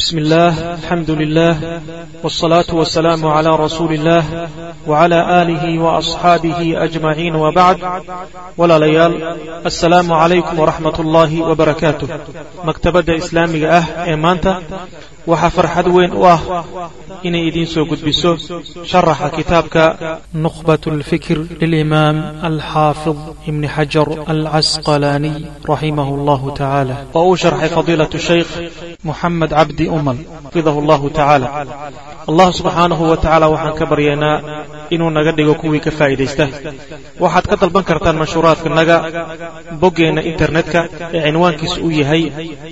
بسم الله الحمد لله والصلاة والسلام على رسول الله وعلى آله وأصحابه أجمعين وبعد ولا ليال السلام عليكم ورحمة الله وبركاته مكتبة إسلامي أه إيمانتا waxaa farxad weyn u ah inay idiin soo gudbiso sharaxa kitaabka nukhbat اlfikr lilimaam alxaafid ibni xajar alcasqalaaniy raximah اllahu tacaala oo uu sharxay fadiilaة shaykh muxamed cabdi umal xafidahu اllahu tacaala allah subxaanahu wa tacaala waxaan ka baryaynaa inuu naga dhigo kuwii ka faa'iidaysta waxaad ka dalban kartaan mashhuuraadkanaga boggeenna internetka ee cinwaankiisu uu yahay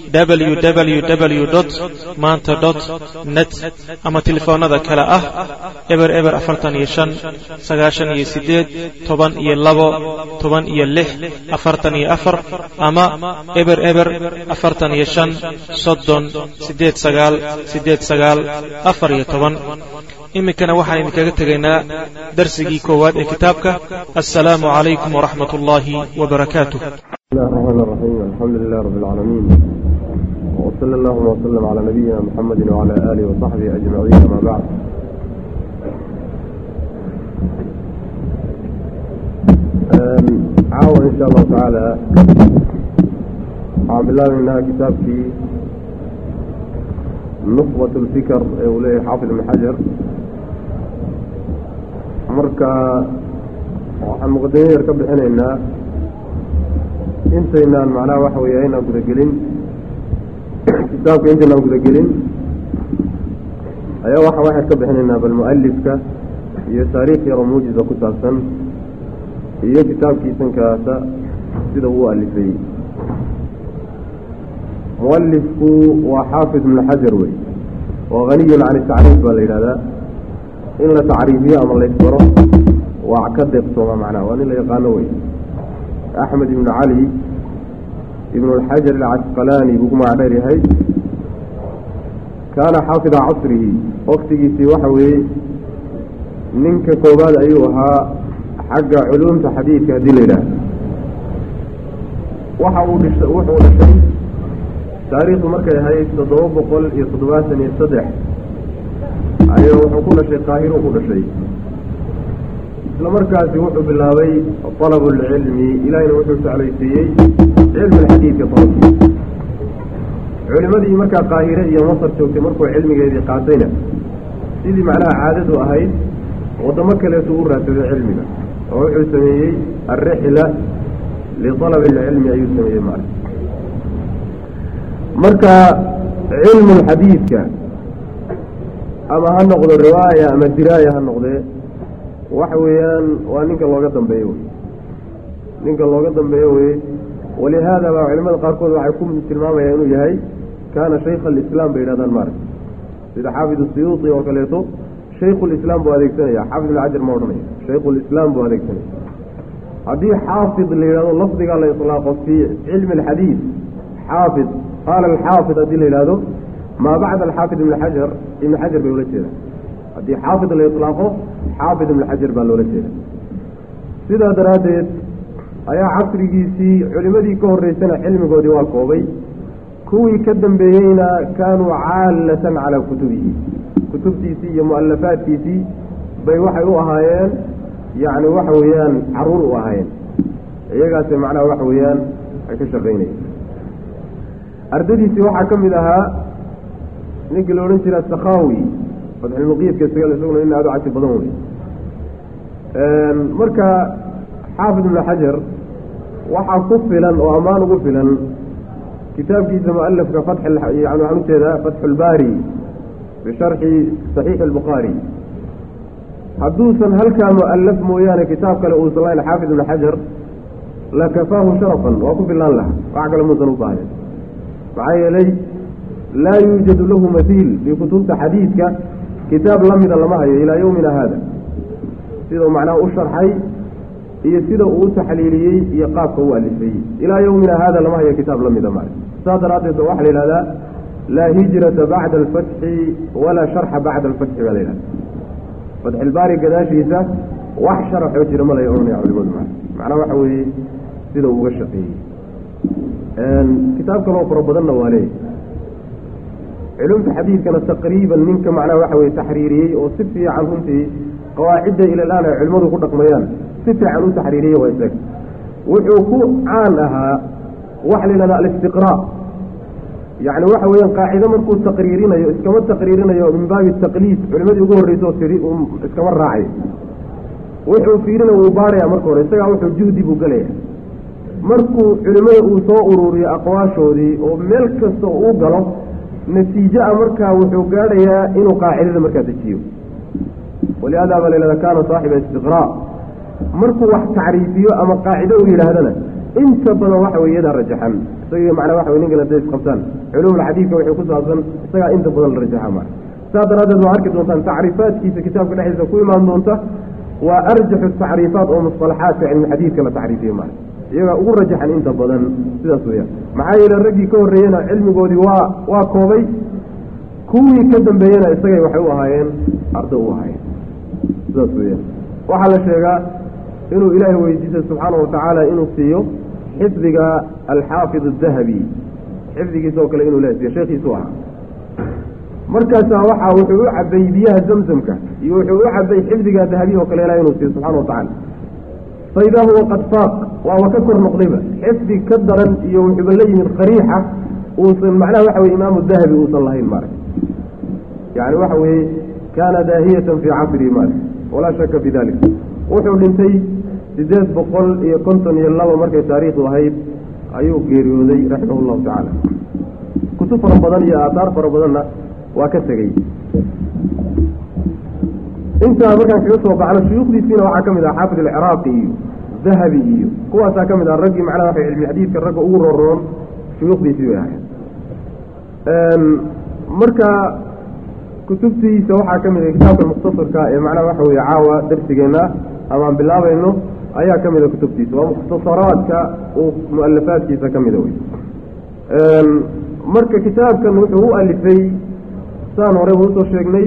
www maanta dot net ama telefoonnada kale ah eber eber afartan iyo shan sagaashan iyo siddeed toban iyo labo toban iyo lix afartan iyo afar ama eber eber afartan iyo shan soddon siddeed sagaal siddeed sagaal afar iyo toban iminkana waxaan idinkaga tegaynaa darsigii koowaad ee kitaabka assalaamu calaykum waraxmat ullaahi wabarakaatuh وصلى اللهم وسلم على نبينا محمد وعلى آله وصحبه أجمعين أما بعد عاون إن شاء الله تعالى عام الله منها كتابك نخبة الفكر أولي حافظ بن حجر مركا waxaan muqadimada yar ka bixinaynaa intaynaan macnaha waxa weeye aynaan gudagelin kitaabka intaynaan gudagelin ayaa waxaa waxaan ka bixinaynaa bal mu-alifka iyo taariikh yaro muujiza ku saabsan iyo kitaabkiisankaasa sida uu alifay mualifku waa xaafid ibnu xajar wey oo haniyun can tacriif baa la yidhahdaa in la tacriifiyo ama laysbaro waa ka deeqsooma macnaha waa nin la yaqaano wey axmed ibnu cali ibn اlxajar alcasqalaani buu ku magac dheer yahay kaana xaafida casrihi waktigiisii waxa weeye ninka koowaad ayuu ahaa xagga culuumta xadiidka haddii la yidhaah waxa uu dhisha wuxuu dhashay taariikhdu markay ahayd toddoba boqol iyo toddobaatan iyo saddex ayuu wuxuu ku dhashay qaahiruu ku dhashay isla markaasi wuxuu bilaabay طalab اlcilmi ilahina wuxuu jeclaysiiyey cilmi xadiidka falkiisa culimadii markaa qaahire iyo masar joogtay markuu cilmigeedii qaatayna sidii macnaha caadadu ahayd waddamo kaleetu u raadsaday cilmiga oo wuxuu sameeyey alrixla liطalab اlcilmi ayuu sameeyey maal marka cilmu xadiidka ama ha noqdo riwaaya ama diraaya ha noqdee waxa weeyaan waa ninka looga dambeeyo wey ninka looga dambeeyo weye walihaada baa culimada qaarkood waxay ku tilmaamayaan inuu yahay kaana shaykha alislaam bay yidhahdaan maaragta sida xaafid siyuuti oo kaleeto shaykhulislaam buu adeegsanaya xaafid ibn cajar ma odhanaya shaykhulislaam buu adeegsanaya haddii xaafid la yidhahdo lafdigaa la ilaaqo fii cilmi alxadiid xaafid qaala alxaafid haddii la yidhahdo maa bacda alxaafid ibn xajar ibn xajar bay ula jeedaan haddii xaafid la ilaaqo xaafid ibn xajar baa loola jeeda sidaa daraaddeed ayaa casrigiisii culimadii ka horreysana cilmigoodii waa koobay kuwii ka dambeeyeyna kaanuu caallatan calaa kutubihi kutubtiisii iyo mu'alafaadkiisii bay waxay u ahaayeen yacni waxa weeyaan caruur u ahaayeen iyagaase macnaha waxa weeyaan ay ka shaqaynayeen ardadiisii waxaa ka mid ahaa ninkii la odhan jira sakhaawi fatxulmuqiidka isaga isaguna in aada u cajib badan wey marka xaafid ibnu xajar waxaa ku filan oo ammaan ugu filan kitaabkiisa mualafka fatx yani waxaan ujeedaa fatxu lbaari bisharxi saxiixi albukhaari hadduusan halkaa mu'alaf mooyaane kitaab kale uusan lahayn xaafid ibnu xajar lakafaahu sharafan waa ku filaan laha wax kale muusan u baahnen maxaa yeelay laa yuujadu lahu mathiil fii kutubta xadiidka kitaab la mida lama hayo ilaa yowmina haada sidau macnaha u sharxay iyo sida uu u taxliiliyey iyo qaabka u alifeeyey ilaa yowmina haada lama hayo kitaab la mida male saas daraaddeed waxaa la yihahdaa laa hijrata bacda alfatxi walaa sharxa bacda alfatxi baa la yihahda fatxilbaari gadaashiisa wax sharaxoo jira ma lay ohanaya culimadu ma macnaha waxa weeye sida uu uga shaqeeyey kitaab kaloo fara badanna waa leeyahy culumta xadiidkana taqriiban ninka macnaha waxa weye taxriiriyey oo si fiican runtii qawaacidda ilalaan ay culimmadu ku dhaqmayaan si fiican u taxriiriyey waa isaga wuxuu ku caan ahaa waxa la yidhahda alistiqraa yacni waxa weeyaan qaacido markuu taqriirinayo iskama taqriirinayo min baabi taqliid culimadii ugu horreyso tiri iskama raacay wuxuu fiirina wuu baaraya marka hore isagaa wuxuu juhdi buu gelaya markuu culimmada uu soo ururiyo aqwaashoodii oo meel kasta uu galo natiijo a markaa wuxuu gaadhayaa inuu qaacidada markaa dejiyo walihaada baa la yihahda kaana saaxiba istiqraa markuu wax tacriifiyo ama qaacido uu yidhaahdana inta badan waxa wey iyadaa rajaxan isagii macnaa waxa wey ninkan haday isqabtaan culumulxadiidka waxay ku saabsan isagaa inta badan la rajaxa maa saas daraaddeed waa arki doontaan tacriifaadkiisa kitaabka dhexdiisa ku imaan doonta waa arjaxu tacriifaat oo musalaxaadka cilmixadiidka la tacriifiye maa iyagaa ugu rajaxan inta badan sidaas weyaan maxaa yeele raggii ka horreeyena cilmigoodii waa waa koobay kuwii ka dambeeyena isagay waxay u ahaayeen ardo u ahaayeen sidaas weyaan waxaa la sheegaa inuu ilaahay weydiisay subxaana watacaala inuu siiyo xifdiga alxaafid adahabi xifdigiisa oo kale inuu la siiyo sheekhiisu ahaa markaasaa waxaa wuxuu u cabay biyaha zamzamka iyo wuxuu u cabay xifdiga dahabi oo kale ilahay inuu siiyo subxana watacaala faidaa huwa qad faaq waaba ka kor noqdayba xifdi ka daran iyo wuxuuba la yimid qariixa uusan macnaha waxa weye imaamu dahabi uusan lahayn maarag yani waxa weeye kaana daahiyatan fii casrihi maarag walaa shaka fi dalik wuxuu dhintay sideed boqol iyo konton iyo laba markay taariikhdu ahayd ayuu geeriyooday raximah llahu tacaala kutub fara badan iyo aataar fara badanna waa ka tegey intaa markaan kaga soo baxno shuyuukhdiisiina waxaa ka mid ah xaafid alciraaqi iyo dahabi iyo kuwaasaa ka mid ah raggii macnaha waxa cilmi xadiidka ragga ugu roroon shuyuukhdiisii bay ahayd marka kutubtiisa waxaa ka mid ah kitaabka mukhtasarka ee macnaha waxa weye caawa darsigeenna amaan bilaabayno ayaa ka mid a kutubtiisa waa mukhtasaraadka uu mu-alafaadkiisa ka mida wey marka kitaabkan wuxuu u alifay saan horeyba usoo sheegnay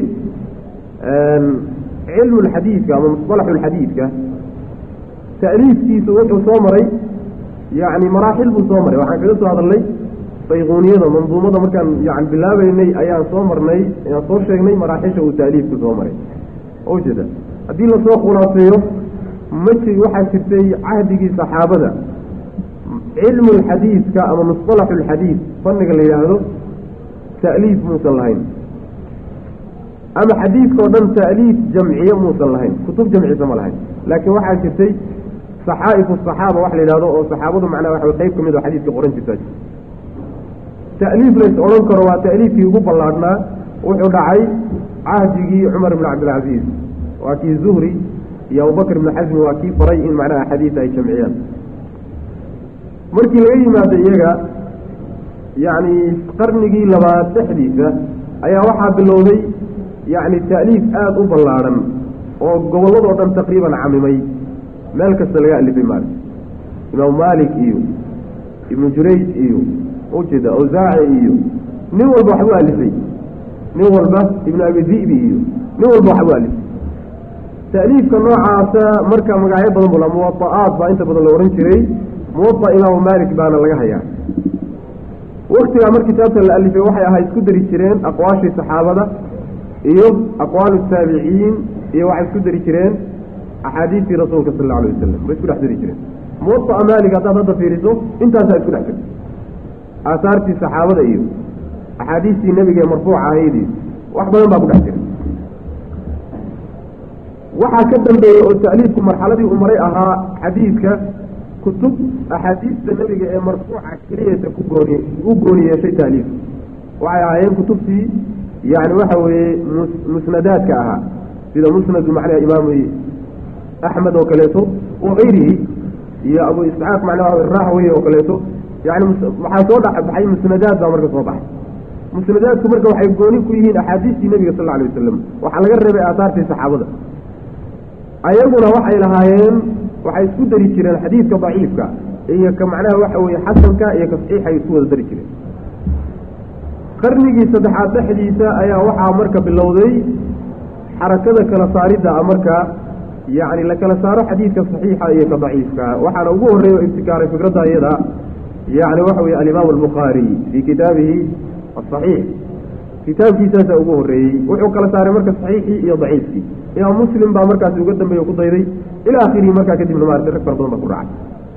cilmu lxadiidka ama musطalaxu lxadiidka ta'liifkiisu wuxuu soo maray yani maraaxil buu soo maray waxaan kaga soo hadalnay bayquuniyada manduumada markaan yani bilaabeynay ayaan soo marnay ayaan soo sheegnay maraaxisha uu ta'liifku soo maray ujeeda haddii lasoo khulaaseeyo ma ji waxaa jirtay cahdigii saxaabada cilmu lxadiidka ama musطalaxu lxadiid fanniga la yidhaahdo ta'liif muusan lahayn ama xadiidka o dhan ta'liif jamciye muusan lahayn kutub jamcisa ma lahayn laakiin waxaa jirtay saxaa'ifu saxaaba wax la yidhahdo oo saxaabadu macnaha waxa qayb ka mid oo xadiidka qoran jirtaa jirta ta'liif lays odhan karo waa ta'liifkii ugu ballaadhnaa wuxuu dhacay cahdigii cumar ibn cabdilcaziiz waa kii zuhri iyo abubakr ibnu xasmi waa kii faray in macnaha axaadiis ay jamciyaan markii laga yimaado iyaga yacni qarnigii labaad dhexdiisa ayaa waxaa bilowday yacni ta'liif aada u ballaadhan oo gobolladoo dhan taqriiban camimay meel kasta laga alifay maali imaamu maalik iyo ibnu jurayj iyo ujeeda awsaaci iyo nin walba waxbuu alifay nin walba ibnu abi di'bi iyo nin walba waxbuu alifay ta'liifka noocaasa marka magacyo badan bula muwada'aat baa inta badan la odhan jiray muwada imaamu maalik baana laga hayaa waktigaa mar kitaabta la alifay waxay ahaa isku dari jireen aqwaashii saxaabada iyo aqwaalu taabiciin iyo waxay isku dari jireen axaadiistii rasuulka sal alla alay wasalam bay isku dhex dari jireen muwada'a maalik haddaad hadda fiiriso intaasaa isku dhex jirta aahaartii saxaabada iyo axaadiistii nebiga ee marfuuca ahayd iyo wax badan baa ku dhex jira waxaa ka dambeeyey oo ta'liifku marxaladii uu maray ahaa xadiidka kutub axaadiista nebiga ee marfuuca keliyata ku gooni u gooni yeeshay ta'liif waxay ahaayeen kutubtii yani waxa weeye mus musnadaadka ahaa sida musnadu macnaha imaamu axmed oo kaleeto wakayrihi iyo abu isxaaq macnaha rahwey oo kaleeto yani waxaa soo dhexbaxay musnadaad baa marka soo baxay musnadaadku marka waxay gooni ku yihiin axaadiistii nebiga sal lla alay wasalam waxaa laga reebay aahaartii saxaabada ayaguna waxay lahaayeen waxay isku dari jireen xadiidka daciifka iyo ka macnaha waxa weeye xasanka iyo ka saxiixa ay isku wada dari jireen qarnigii saddexaad dhexdiisa ayaa waxaa marka bilowday xarakada kala saaridda a marka yacni la kala saaro xadiidka saxiixa iyo ka daciifka waxaana ugu horreeya o ibtikaaray fikradda iyada yacni waxa weye alimaam albukhaari fii kitaabihi asaxiix kitaabkiisaasaa ugu horreeyey wuxuu kala saaray marka saxiixii iyo daciifkii imaam muslim baa markaasi uga dambeeye ku dayday ilaa akhirihi markaa kadibna maarata rag fara badan baa ku raacay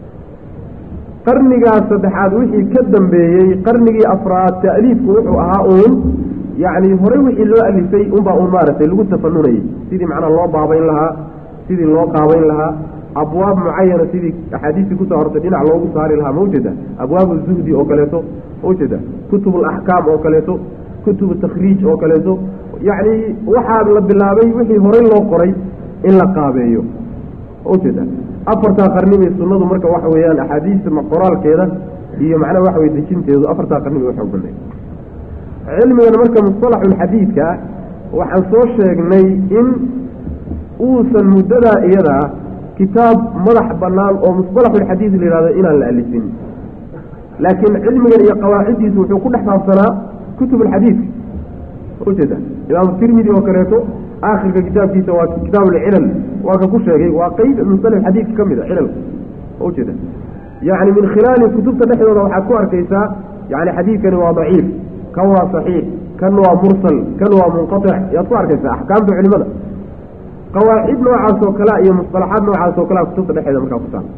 qarnigaas saddexaad wixii ka dambeeyey qarnigii afraad ta'liifku wuxuu ahaa uun yacni horey wixii loo alifay unbaa uun maaragtay lagu tafanunayay sidii macnaha loo baabayn lahaa sidii loo qaabayn lahaa abwaab mucayana sidii axaadiistii kusoo hortay dhinac loogu saari lahaa mawjada abwaabu zuhdi oo kaleeto mawjada kutub alaxkaam oo kaleeto kutubu takhriij oo kaleeto yacni waxaa la bilaabay wixii horey loo qoray in la qaabeeyo mawjada afartaa qarni bay sunnadu marka waxa weeyaan axaadiista qoraalkeeda iyo macnaha waxa weye dejinteedu afartaa qarni bay uxoog banay cilmigan marka musطalaxulxadiidka waxaan soo sheegnay in uusan muddadaa iyada kitaab madax bannaan oo musطalaxulxadiid la yihahdo inaan la alifin laakiin cilmigan iyo qawaaciddiisu wuxuu ku dhex saabsanaa kutub alxadiidka ujeeda imaamu tirmidi oo kaleeto aakhirka kitaabkiisa waa kitaab alcilal waa ka ku sheegay waa qeyb musalax xadiidka ka mid a cilalka ujeeda yacni min khilaali kutubta dhexdooda waxaad ku arkaysaa yani xadiidkani waa daciif kan waa saxiix kan waa mursal kan waa munqatic yaad ku arkaysaa axkaamta culimada qawaacid noocaas oo kalea iyo musalaxaad noocaas oo kalea kutubta dhexeeda markaa ku taal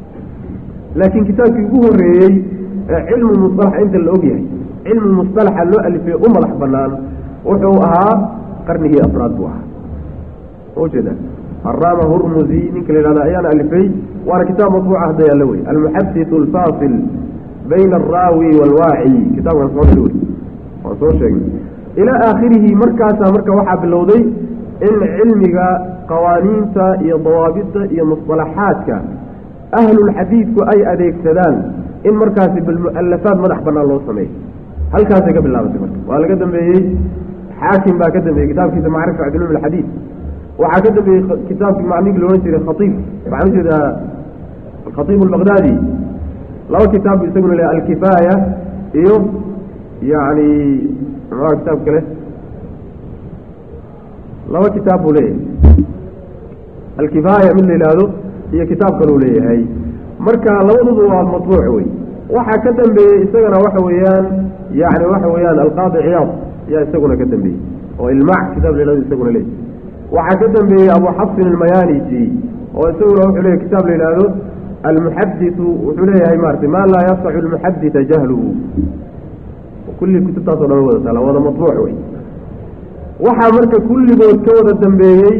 laakiin kitaabkii ugu horreeyey ee cilmu musalax inta la og yahay cilmu musalaxa loo alifay u madax banaan wuxuu ahaa qarnigii afraad buu ahaa ujeeda haraama hurmuzi ninka la yihahda ayaana alifay waana kitaab matbuuca hadda yaalla wey almuxaditu alfaasil bayna alraawi waalwaaci kitaabkan soo dhil wey waan soo sheegnay ilaa aakhirihi markaasaa marka waxaa bilowday in cilmiga qawaaniinta iyo dawaabidda iyo musطalaxaadka ahlulxadiidku ay adeegsadaan in markaasi bilmu'alafaad madax bannaan loo sameeyo halkaasay ka bilaabatay marka waa laga dambeeyey xaakim baa ka dambeeyey kitaabkiisa macrifa cilum alxadiid waxaa ka dambeeyey kitaabkii macninkii la odhan jiray khaiib waxaan ujeedaa alkhaiib albaqdaadi laba kitaab isaguna le alkifaaya iyo yani muxua kitaab kale laba kitaab buu leeyahay alkifaaya mid la yidhaahdo iyo kitaab kaluu leeyahay marka labaduba waa matbuuc wey waxaa ka dambeeyey isagana waxa weeyaan yani waxa weeyaan alqaadi ciyaad yaa isaguna ka dambeeyey oo ilmac kitaab la yihahdo isaguna leeyahy waxaa ka dambeeyey abu xafsin almayaniji oo isaguna wuxuu leeyahy kitaab la yidhaahdo almuxaditu wuxuu leeyahay maratay maa laa yasacu almuxadita jahluhu kulli kutubtaasoo dhan wada taala wada matbuuc wey waxaa marka kulligood ka wada dambeeyey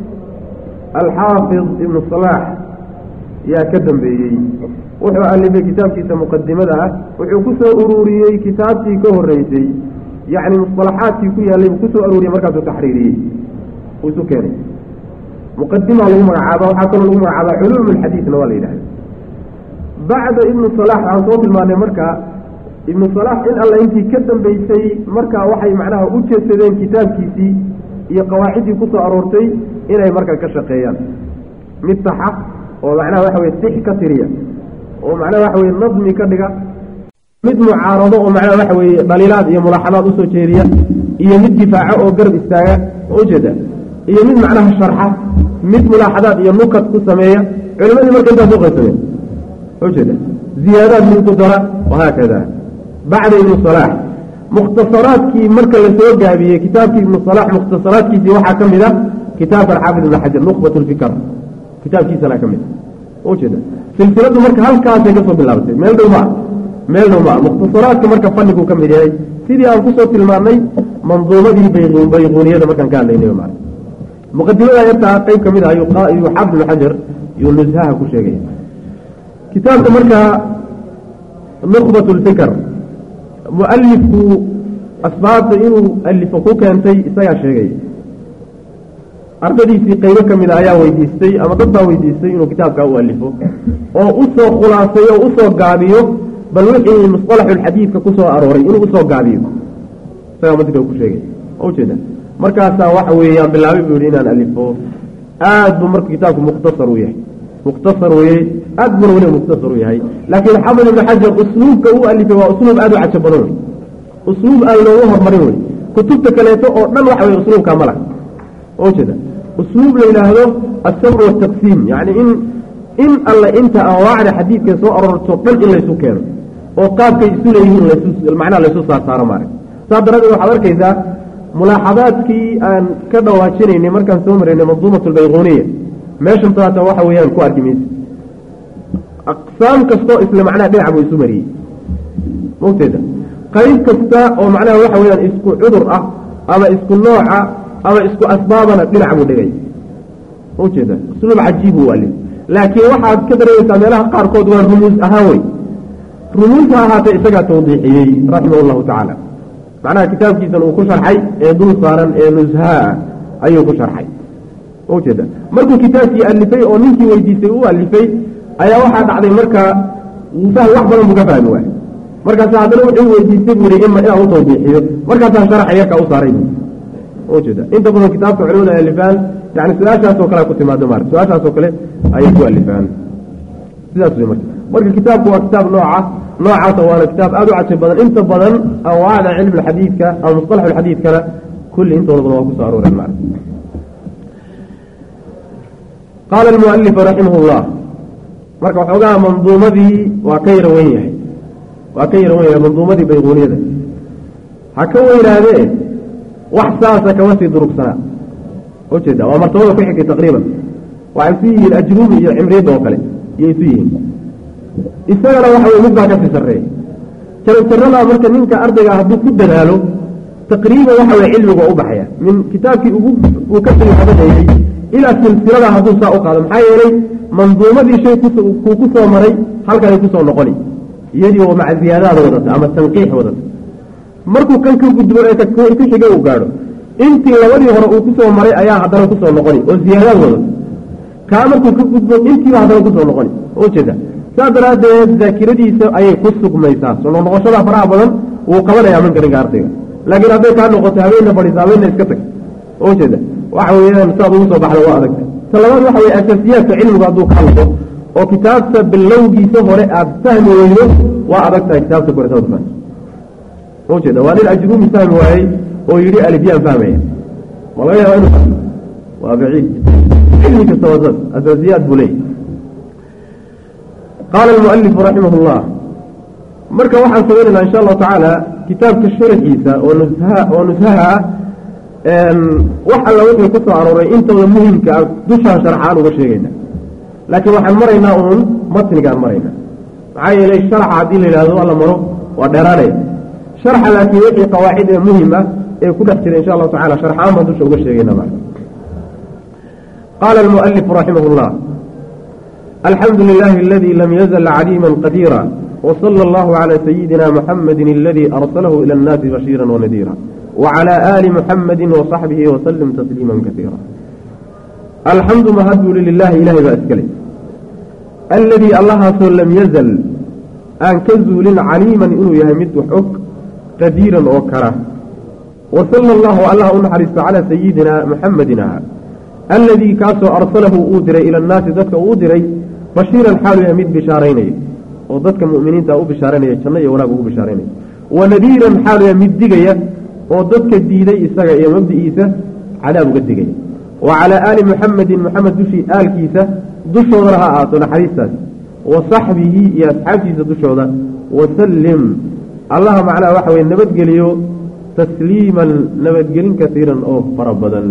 alxaafid ibnu salaax yaa ka dambeeyey wuxuu alifay kitaabkiisa muqadimada ah wuxuu ku soo ururiyey kitaabtii ka horreysay yacni musطalaxaadkii ku yaallay buu kusoo aruuriyey markaasuu taxriiriyey uu isu keenay muqadimaa lagu magacaaba waxaa kaloo lagu magacaabaa culuum alxadiidna waa la yidhahda bacda ibnu salax waxaan soo tilmaanay marka ibnu salax in alla intii ka dambeysay markaa waxay macnaha u jeedsadeen kitaabkiisii iyo qawaaciddii ku soo aroortay inay markaa ka shaqeeyaan mid saxa oo macnaha waxa weye six ka tiriya oo macnaha waxa weye nadmi ka dhiga mid mucaarado oo macnaha waxa weeye dhaliilaad iyo mulaaxadaad usoo jeediya iyo mid difaaco oo garab istaaga ujeeda iyo mid macnaha sharxa mid mulaaxadaad iyo nukad ku sameeya culimadii marka intaas u qaysameen ujeeda ziyaadaad mid ku dara wahaakada bacda ibnu salaax mukhtasaraadkii marka la soo gaabiyey kitaabkii ibnu salax mukhtasaraadkiisii waxaa ka mid a kitaabka alxaafid ibn xajar nuqbat lfikr kitaabkiisana ka mid a ujeeda silsiladu marka halkaasay ka soo bilaabatay meel dhow maa meel dhow maa mukhtasaraadka marka fannigu ka mid yahay sidii aan kusoo tilmaannay manduumadii bayquuniyada markaan ka hadlaynay ma muqadimada yartaa qeyb ka mid ah ayuu xaafid ibn xajar yuu nushaha ku sheegaya kitaabka markaa nuqbat lfikr mualifku asbaabta inuu alifo ku keentay isagaa sheegay ardadiisii qeybo ka mid a ayaa weydiistay ama dad baa weydiistay inuu kitaabkaa u alifo oo usoo khulaasay oo usoo gaabiyo bal wixii musطalaxulxadiidka ku soo arooray inuu usoo gaabiyo isagaa madika ku sheegay ujeeda markaasaa waxa weeyaan bilaabay buu yihi inaan alifo aad buu marka kitaabku mukhtasar u yahay mukhtasar weye aad buna weliba mukhtasar u yahay laakiin xafid ibnu xajar usluubka u alifay waa usluub aad u cajo badan wey usluub aan loogu hormarin wey kutubta kaleeto oo dhan waxa weye usluubkaa mala ujeeda usluub la yidhaahdo asabr wataqsiim yacni in in alle inta anwaacda xadiidka soo aroorto dhan in laysu keeno oo qaabkay isu leeyihiin macnaha laysu saarsaaro maarag saas daradeed waxaad arkaysaa mulaaxadaadkii aan ka dhawaajinaynay markaan soo maraynay manduumat albayquuniya meeshan taata waxa weeyaan ku arki maysa aqsaam kastoo isla macnaha dhinac buu isu mariyey mawteeda qayb kasta oo macnaha waxa weyaan isku cudur ah ama isku nooca ama isku asbaabana dhinac buu dhigay maujeeda usluub cajiib u ali laakiin waxaad ka dareemaysaa meelaha qaarkood waa rumuus ahaan wey rumuus ha ahaatee isagaa tawdiixiyey raximah llahu tacaala macnaha kitaabkiisan uu ku sharxay ee dul saaran ee nushaa ayuu ku sharxay maujeeda markuu kitaabkii alifay oo ninkii weydiisay u alifay ayaa waxaa dhacday markaa fahm wax badan buu ka fahmi waay markaasa haddana wuxuu weydiistay buu yihi ima inaan u tawdiixiyo markaasaa sharaxa yarkaa u saaray ujeeda inta badan kitaabka culimada ay alifaan yani su-aashaasoo kale ku timaado maarta su-aashaasoo kale ayay ku alifaan sidaas wey marka marka kitaabku waa kitaab nooca noocaasa waana kitaab aada u cajib badan inta badan anwaacda cilmi xadiidka ama musطalax xadiidkana kulli intooda badan waa kusoo arooreen maarta qaala almualifu raximah اllah marka waxoogaa manduumadii waa ka yara wen yahay waa ka yara wen yahay manduumadii bayquuniyada ha ka weynaadee wax saasa kama sii durugsanaa ujeeda waa martabada ku xigtay taqriiban waxay isu yihiin ajruumi iyo cimriyadda oo kale iyo isu yihiin isagana waxa wey mid baa kasii sarreeya jaranjaradaa marka ninka ardayga hadduu ku dadaalo taqriiban waxa weye cilmigu waa u baxaya min kitaabkii ugu uu ka sii habadeeyey ilaa silsilada hadduu saa u qaado maxaa yeelay manduumadii shay kuu ku soo maray halkanay kusoo noqoni iyadii oo maca ziyaadaada wadata ama tanqiix wadata markuu kan ka gudbo ee ku xiga uu gaadho intii labadii hore uu kusoo maray ayaa haddana kusoo noqoni oo ziyaadaad wadato kaa markuu ka gudbo intiiba haddana kusoo noqoni ujeeda saas daraaddeed daakiradiisa ayay ku sugmaysaa soo noqnoqoshada faraha badan wuu qabanayaa mankarinka ardayga laakiin hadday kaa noqoto habeenna fadhiisa habeenna iska tag ujeeda waxa weeyaan saad ugu soo baxda waa adagta ta labaad waxa weye asaasiyaadka cilmigu hadduu kaa noqo oo kitaabta bilowgiisa hore aada fahmi weydo waa adag tahay kitaabta koresaad fahmi ujeeda waa nin ajruumi fahmi waayey oo yidhi alifyaan fahmaya ma laga yaaba inu fahmo waa baciid cilmi kasta waa saas asaasiyaad buu leeyay qaala almualifu raximah اllah marka waxaan samaynaynaa insha allahu tacaala kitaabka sharaxiisa oo nusha oo nushaha ah wax alla wixii ku soo arooray intooda muhimka ah dushaan sharxaan uga sheegayna laakiin waxaan maraynaa uun matnigaan maraynaa maxaa yeelay sharxa haddii la yidhahdo alla maro waa dheeraanaya sharxa laakiin wixii qawaacid ee muhim ah ee ku dhex jira insha allahu tacala sharxaan baan dusha uga sheegayna ma qaala almualifu raximah اllah alxamdu lilahi aladi lam yazl caliima qadiira wsala allahu calى sayidina muxamadi aladi arsalahu ila اnnaasi bashiira wanadiira wclى ali muxamadi waصaxbihi waslm tasliima kaiira alxamdu mahaduu lilahi ilahay baa iskale aladii allahaasoo lam yazal aan ka zuulin caliiman inuu yahay mid wax og qadiiran oo kara wasala allahu allah u naxariisto calaa sayidina muxamadin aha aladii kaasoo arsalahu uu diray ila annaasi dadka uu diray bashiiran xaalu yahay mid bishaaraynaya oo dadka mu'miniinta u bishaaraynaya janno iyo wanaag ugu bishaaraynaya wanadiiran xaalu yahay mid digaya oo dadka diiday isaga iyo mabdi'iisa cadaab uga digaya wa calaa aali muxamedin muxamed dushii aalkiisa dushoodana ha ahaato naxariistaas wa saxbihi iyo asxaabtiisa dushooda wasallim allaha macnaha waxa weye nabadgeliyo tasliiman nabadgelin kasiiran oo fara badan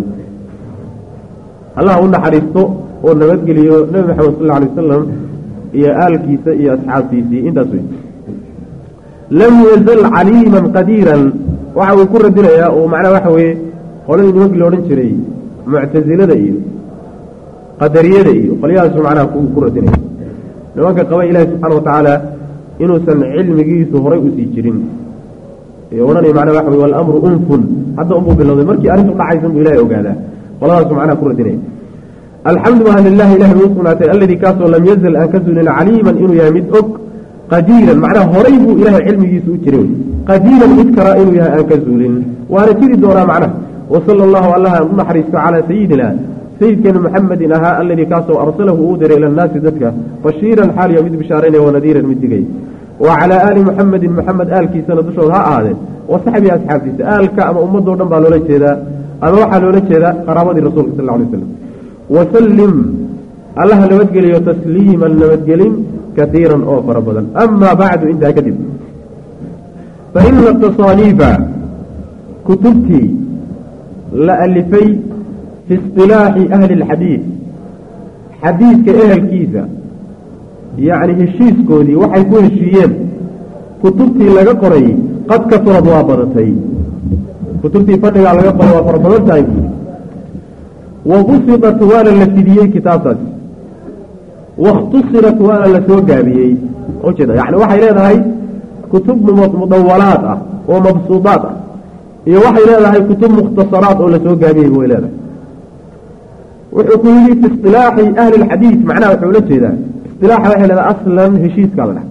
allah u naxariisto oo nabadgeliyo nebi maxamed sal alla alay wasalam iyo aalkiisa iyo asxaabtiisii intaas wey lam yazal caliiman qadiiran waxa uu ku radinayaa oo macnaha waxa weeye qoladii nimankii la odhan jiray muctasilada iyo qadariyada iyo qolyahaasu macnaha ku radinaya nimanka qaba ilaahi subxaana watacaala inuusan cilmigiisu horay usii jirin ee odhanaya macnaha waxa wey walamru unfun hadda unbuu bilowday markii arrintu dhacaysan buu ilahay ogaadaa qoladaasu macnaha ku radinaya alxamdu maha lilahi ilahi buu usugnaatay alladii kaasoo lam yazal aan ka zuulin caliiman inuu yahay mid og qadiiran macnaha horay buu ilaahay cilmigiisu u jiray qadiiran mid karaa inuu yahay aan ka zuulin waana jiri doonaa macnaha wasala allahu allaha u naxariisto calaa sayidina sayidkeena muxamedin ahaa alladii kaasoo arsalahu uu diray ila annaasi dadka bashiiran xaaliya mid bishaaraynaya wanadiiran mid digay wa calaa aali muxamedin muxamed aalkiisana dushooda ha ahaadeen wa saxbii asxaabtiisa aalka ama ummadoo dhan baa loola jeedaa ama waxaa loola jeedaa qaraabadii rasuulka sal lla lay slam wasallim allaha nabadgeliyo tasliiman nabadgelin kaiiran oo fara badan amaa bacdu intaa kadib faina tasaaniifa kutubtii la alifay fi isilaaxi ahli اlxadiid xadiidka ehelkiisa yacni heshiiskoodii waxay ku heshiiyeen kutubtii laga qoray qad kasurad waa badatay kutubtii fadhigaa laga qoray waa fara badan tahay buuri wabusidat waana la fidiyey kitaabtaas wakhtusirat waana la soo gaabiyey ujeeda yani waxay leedahay kutub mudawalaad ah oo mabsuudaad ah iyo waxay leedahay kutub mukhtasaraat oo lasoo gaabiyey way leedahay wuxuu ku yidhi fi isilaaxi ahli lxadiid macnaha wuxuu ula jeedaa isilaaxa waxay leedahay aslan heshiiskaa la dhaha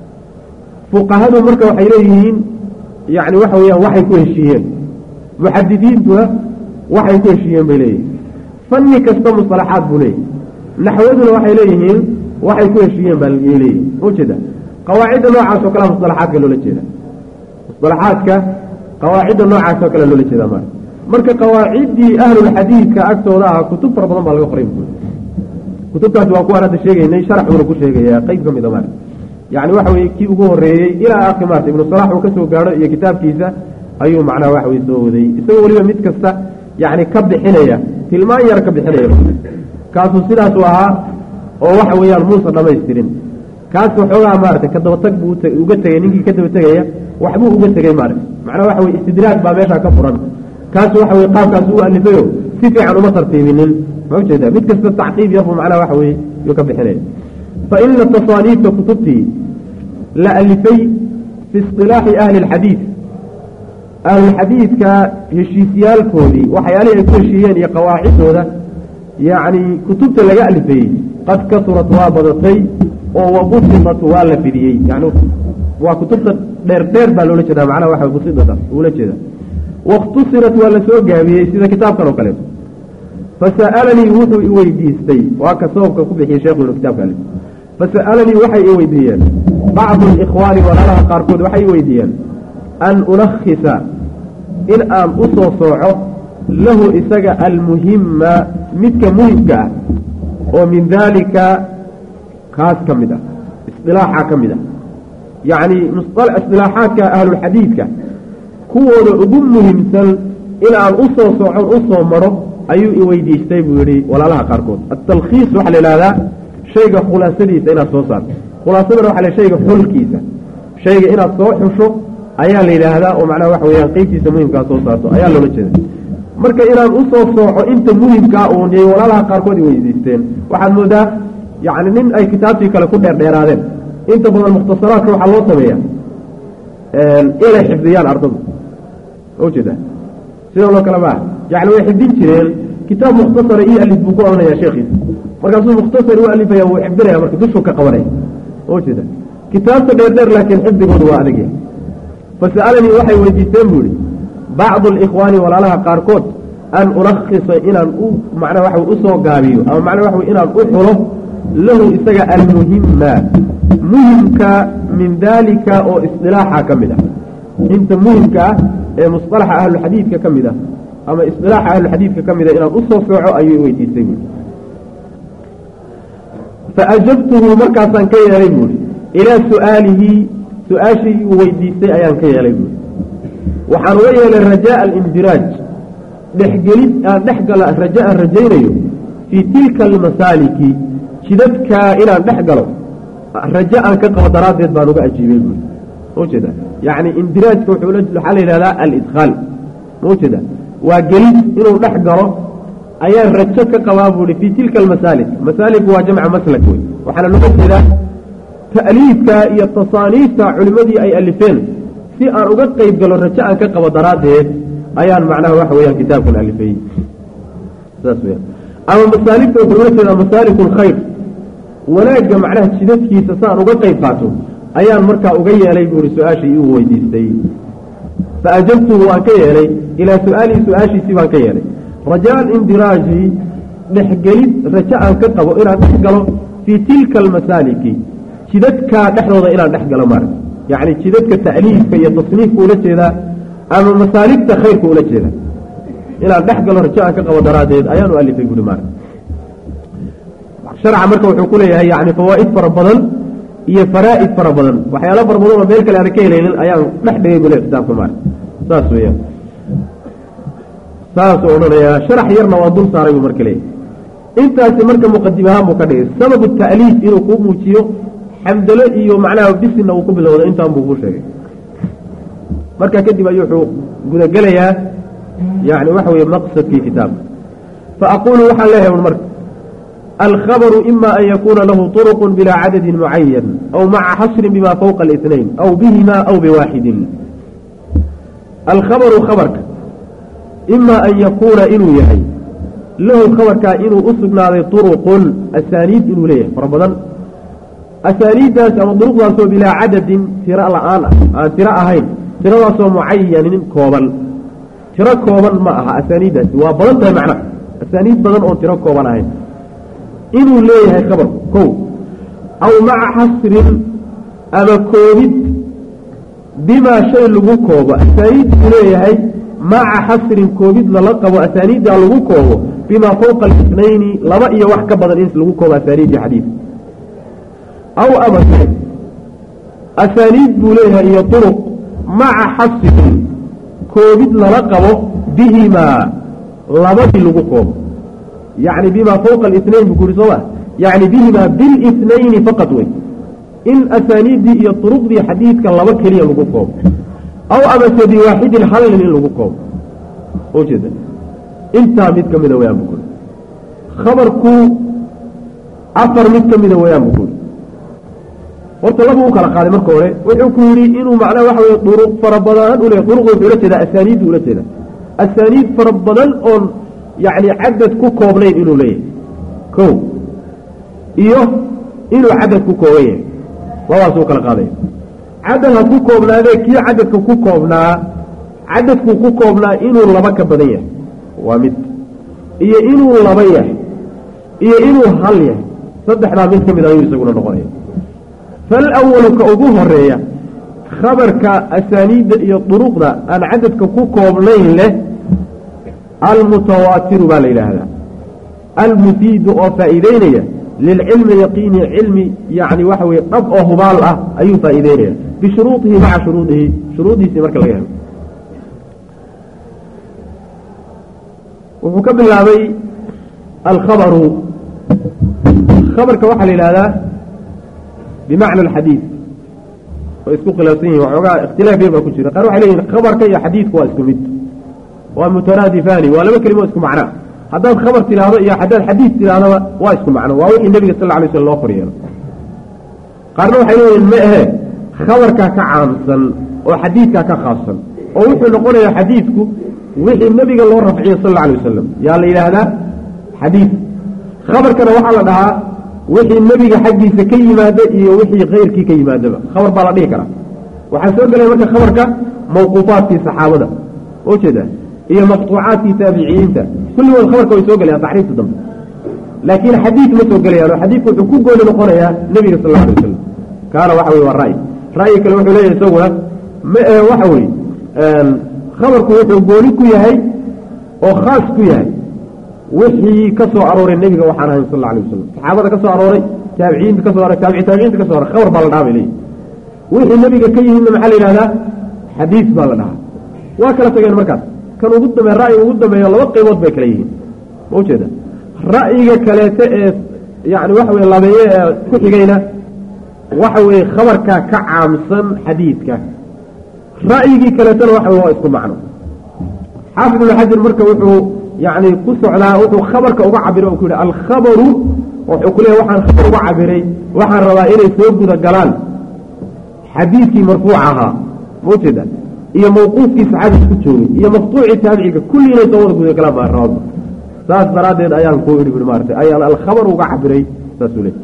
fuqahadu marka waxay leeyihiin yani waxa weeyaan waxay ku heshiiyeen muxadidiintuna waxay ku heshiiyeen bay leeyihiin fanni kasta musalaxaad buu leeyahy naxwaduna waxay leeyihiin waxay ku heshiiyeen baa leeyihin ujeeda qawaacidda noocaas oo kalea musalaxaadka loola jeeda musalaxaadka qawaacidda noocaas oo kalea loola jeeda mara marka qawaaciddii ahlulxadiidka agtooda ah kutub fara badan baa laga qoray kutubtaasi waa kuwaan hadda sheegaynay sharaxuuna ku sheegaya qeyb ka mida mara yani waxa weye kii ugu horeeyey ilaa akhri maarta ibnu salax uu ka soo gaadho iyo kitaabkiisa ayuu macnaha waxa weye soo waday isagoo weliba mid kasta yani ka bixinaya tilmaan yar ka bixinaya kaasuu sidaasu ahaa oo waxa weeyaan muusa dhamaystirin kaas waxoogaa maarata ka dabatag buu uga tegay ninkii ka daba tegaya waxbuu uga tegey maarata macnaha waxa weye istidraag baa meesha ka furan kaas waxa weye qaabkaas u alifayo si fiican uma tartiibinin ma ujeeda mid kasta tacqiib yarbuu macnaha waxa weye yuu ka bixinaya fa ina tasaaniifta kutubtii la alifay fi isilaaxi ahli اlxadiid ahlulxadiidka heshiisyaalkoodii waxyaalihii ay ku heshiiyeen iyo qawaacidooda yacni kutubta laga alifayey qad kasurat waa badatay oo wabusidat waa la fidiyey yani waa kutubta dheer dheer baa loola jeeda macnaha waxa busidata ula jeeda wakhtusirat waa la soo gaabiyey sida kitaabkan oo kaleeto fasa'alanii wuxuu iweydiistay waa ka sababka ku bixiyey sheekhu inu kitaabka alif fasa'alanii waxay i weydiiyeen bacdu alikhwaani walaalaha qaarkood waxay i weydiiyeen an ulakhisa in aan u soo sooco lahu isaga almuhima midka muhimka ah oo min daalika kaas ka mid ah isdilaaxa ka mid ah yacni isdilaaxaadka ahlulxadiidka kuwooda ugu muhiimsan in aan u soo soocon u soo maro ayuu i weydiistay buu yihi walaalaha qaarkood atalkhiis waxaa la ihahdaa shayga khulaasadiisa inaad soo saarto khulaasadana waxa la shayga xulkiisa shayga inaad soo xusho ayaa la yidhaahdaa oo macnaha waxa weyaan qeybtiisa muhimkaa soo saarto ayaa loola jeeda marka inaan usoo sooco inta muhimkaa uun yay walaalaha qaarkood i weydiisteen waxaad moodaa yacni nin ay kitaabtii kale ku dheerdheeraadeen inta badan mukhtasaraadka waxaa loo sameeya inay xifdiyaan ardadu ujeeda sidoo kale maa yani way xifdin jireen kitaab mukhtasara io alif buu ku ohanaya sheekhiisa markaasuu mukhtasar u alifaya wuu xifdinaya marka dushuu ka qabanaya ujeeda kitaabta dheerdheer laakiin xifdigoodu waa adagya fasa'alanii waxay weydiisteen buu ihi bacdu alikhwaani walaalaha qaarkood an ulakhisa inaan u macnaa waxa usoo gaabiyo ama macnaa waxa inaan u xulo lahu isaga almuhima muhimka min daalika oo isdilaaxa ka mid ah inta muhimka ah ee musalaxa ahluxadiidka ka mid ah ama isdilaaxa ahluxadiidka ka mid ah inaan usoo sooco ayuu weydiistay buui faajabtuhu markaasaan ka yeelay buui ilaa su'aalihi su-aashii uu weydiistay ayaan ka yeelay buui waxaan uga yeelay rajaa alindiraaj dhexgelid aan dhex gala raja aan rajaynayo fii tilka almasaaliki jidadkaa inaan dhex galo raja aan ka qabo daraaddeed baan uga ajiibay buui maujeeda yacni indiraajka waxaa la yidhahdaa alidkhaal maujeeda waa gelid inuu dhex galo ayaan rajo ka qabaa buuhi fii tilka almasaalik masaalik waa jamca maslak wey waxaana looga jeedaa ta'liifka iyo tasaaniifta culimmadii ay alifeen si aan uga qeyb galo rajo aan ka qabo daraaddeed ayaan macnaha waxa weyaan kitaabkan alifayey saas weyaan ama masaaligta wuxuu ula jeedaa masaaliku lkhayr wanaagga macnaha jidadkiisa saan uga qeyb qaato ayaan markaa uga yeelay buuri su-aashii uu weydiistay fa ajabtuhu waan ka yeelay ilaa su-aalihi su-aashiisii baan ka yeelay rajaa alindiraaji dhexgelid rajo aan ka qabo inaan dhex galo fii tilka almasaaliki jidadkaa dhexdooda inaan dhex galo maarag yacni jidadka ta'liifka iyo tasniifka ula jeedaa ama masaaligta khayrka ula jeeda inaan dhex galo rajo aan ka qabo daraaddeed ayaan u alifay buuri maarag sharca marka wuxuu ku leeyahay yani fawaa'id fara badan iyo faraa'id fara badan waxyaalo fara badan oo meel kale aan ka helaynin ayaan dhex dhigay bule kitaabka maarag saas weeyaan saasuu odhanayaa sharax yarna waa dul saaray buu marka leeyahy intaasi marka muqadim ahaan buu ka dhigay sababu ta'liif inuu kuu muujiyo xamdalo iyo macnaha bisinna uu ku bilowda intaan buu kuu sheegay markaa kadib ayuu wuxuu gudagelayaa yani waxa weye maqsadkii kitaabka faaqulu waxaan leeyahay un marka alkhabaru ima an yakuuna lahu طuruq bila cadadin mucayan aw maca xasrin bima fawqa الاثnayn aw bihima aw biwaaxidin alkhabaru khabarka ima an yakuuna inuu yahay lahu khabarkaa inuu u sugnaaday طuruqun asaaniid inuu leeyahay fara badan asaaniiddaas ama duruqdaasoo bilaa cadadin tiro la-aan ah aan tiro ahayn tiradaasoo mucayanin kooban tiro kooban ma aha asaaniiddaasi waa badan tahay macnaha asaaniid badan oon tiro kooban ahayn inuu leeyahay khabarku kow aw maca xasrin ama koobid bimaa shay lagu koobo asaaniid uu leeyahay maca xasrin koobid lala qabo asaaniiddaa lagu koobo bimaa fawqa alisnayni laba iyo wax ka badan in lagu koobo asaaniiddii xadiid aw amase asaaniid buu leeyahay iyo duruq maca xasrin koobid lala qabo bihimaa labadii lagu koobo yacni bimaa fawqa alisnayn buu ku yuri sooma yacni bihimaa bilisnayni faqad wey in asaaniiddii iyo duruqdii xadiidka laba keliya lagu koobo aw amase biwaaxidin hal nin in lagu koobo ujeeda intaa mid ka mida wayaan buu kuri khabarku afar mid ka mida wayaan buu kuri horta laba u kala qaaday marka hore wuxuu ku yidhi inuu macnaha waxa weye duruq fara badan u leey duruqda wuxuu ula jeedaa asaaniiddu ula jeeda asaaniid fara badan oon yacni cadad ku koobnayn inuu leeyahay ko iyo inuu cadad ku kooban yahay labadaasuu kala qaadaya cadad ha ku koobnaadee kii cadadka ku koobnaa cadadkuu ku koobnaa inuu laba ka badan yahay waa mid iyo inuu laba yahay iyo inuu hal yahay saddexdaa mid ka mid ayuu isaguna noqonaya falawalu ka ugu horeeya khabarka asaaniidda iyo duruqda aan cadadka ku koobnayn leh almutawaatiru baa la yidhaahdaa almufiidu oo faa'iideynaya lilcilmi yaqiini cilmi yani waxa weye dhab oo hubaal ah ayuu faa'iideynaya bishuruudihi maca shuruudihi shuruudiisii marka laga helo wuxuu ka bilaabay alkhabaru khabarka waxaa la yidhahdaa bimacna alxadiid way isku khilaafsan yihin waxoogaa ikhtilaaf yar baa ku jira qaar waxay leeyihin khabarka iyo xadiidku waa isku mid waa mutaraadifaani waa laba kelimo isku macnaa haddaad khabar tidhaahdo iyo haddaad xadiid tidhahdaba waa isku macno waa wixii nebiga sal alay slm loo koryeelo qaarna waxay leeyihin ma ahe khabarkaa ka caamsan oo xadiidkaa ka khaabsan oo wuxuu noqonayaa xadiidku wixii nebiga loo rafciyo sal alla alay wasalam yaa la yidhaahdaa xadiid khabarkana waxaa la dhahaa wixii nebiga xaggiisa ka yimaada iyo wixii keyrkii ka yimaadaba khabar baa la dhihi karaa waxaa soo gelaya marka khabarka mawquufaadkii saxaabada oo jeeda iyo maqtuucaadkii taabiciyiinta kulligood khabarka way soo gelayaan taxriifta dambe laakiin xadiid ma soo gelayaan oo xadiidku wuxuu ku gooni noqonayaa nebiga sal alla alay wasalam kaana waxa weye waa ra'yi ra'yi kale wuxuu leeyahay isaguna ma ee waxa weye khabarku wuxuu gooni ku yahay oo khaas ku yahay wixii ka soo arooray nebiga waxaan ahayn sal alla alay wasalam saxaabada ka soo arooray taabiciinta ka so aroray taabici taabiciinta ka so aroray khabar baa la dhaha bay leeyihi wixii nebiga ka yimidna maxaa la yidhahdaa xadiis baa la dhahaa waa kala tageen markaas kan ugu dambe ra'yiga ugu dambeeyo laba qaybood bay kala yihiin ma ujeeda ra'yiga kaleete ee yani waxa weye labeeye ee ku xigayna waxa weeye khabarkaa ka caamsan xadiidka ra'yigii kaleetana waxa waa isku macno xaafid ibnu xajar marka wuxuu yani ku socdaa wuxuu khabarka uga cabiray o ku yihi alkhabaru wuxuu ku leeya waxaan khabar uga cabiray waxaan rabaa inay soo guda galaan xadiidkii marfuuc ahaa ma ujeeda iyo mawquufkii saxaabiga ku joogay iyo maqtuucii taabiciga kulli inay soo wada guda galaan baa rabaa saas daraaddeed ayaan ku idhi bui maarata ayaan alkhabar uga cabiray saasuu le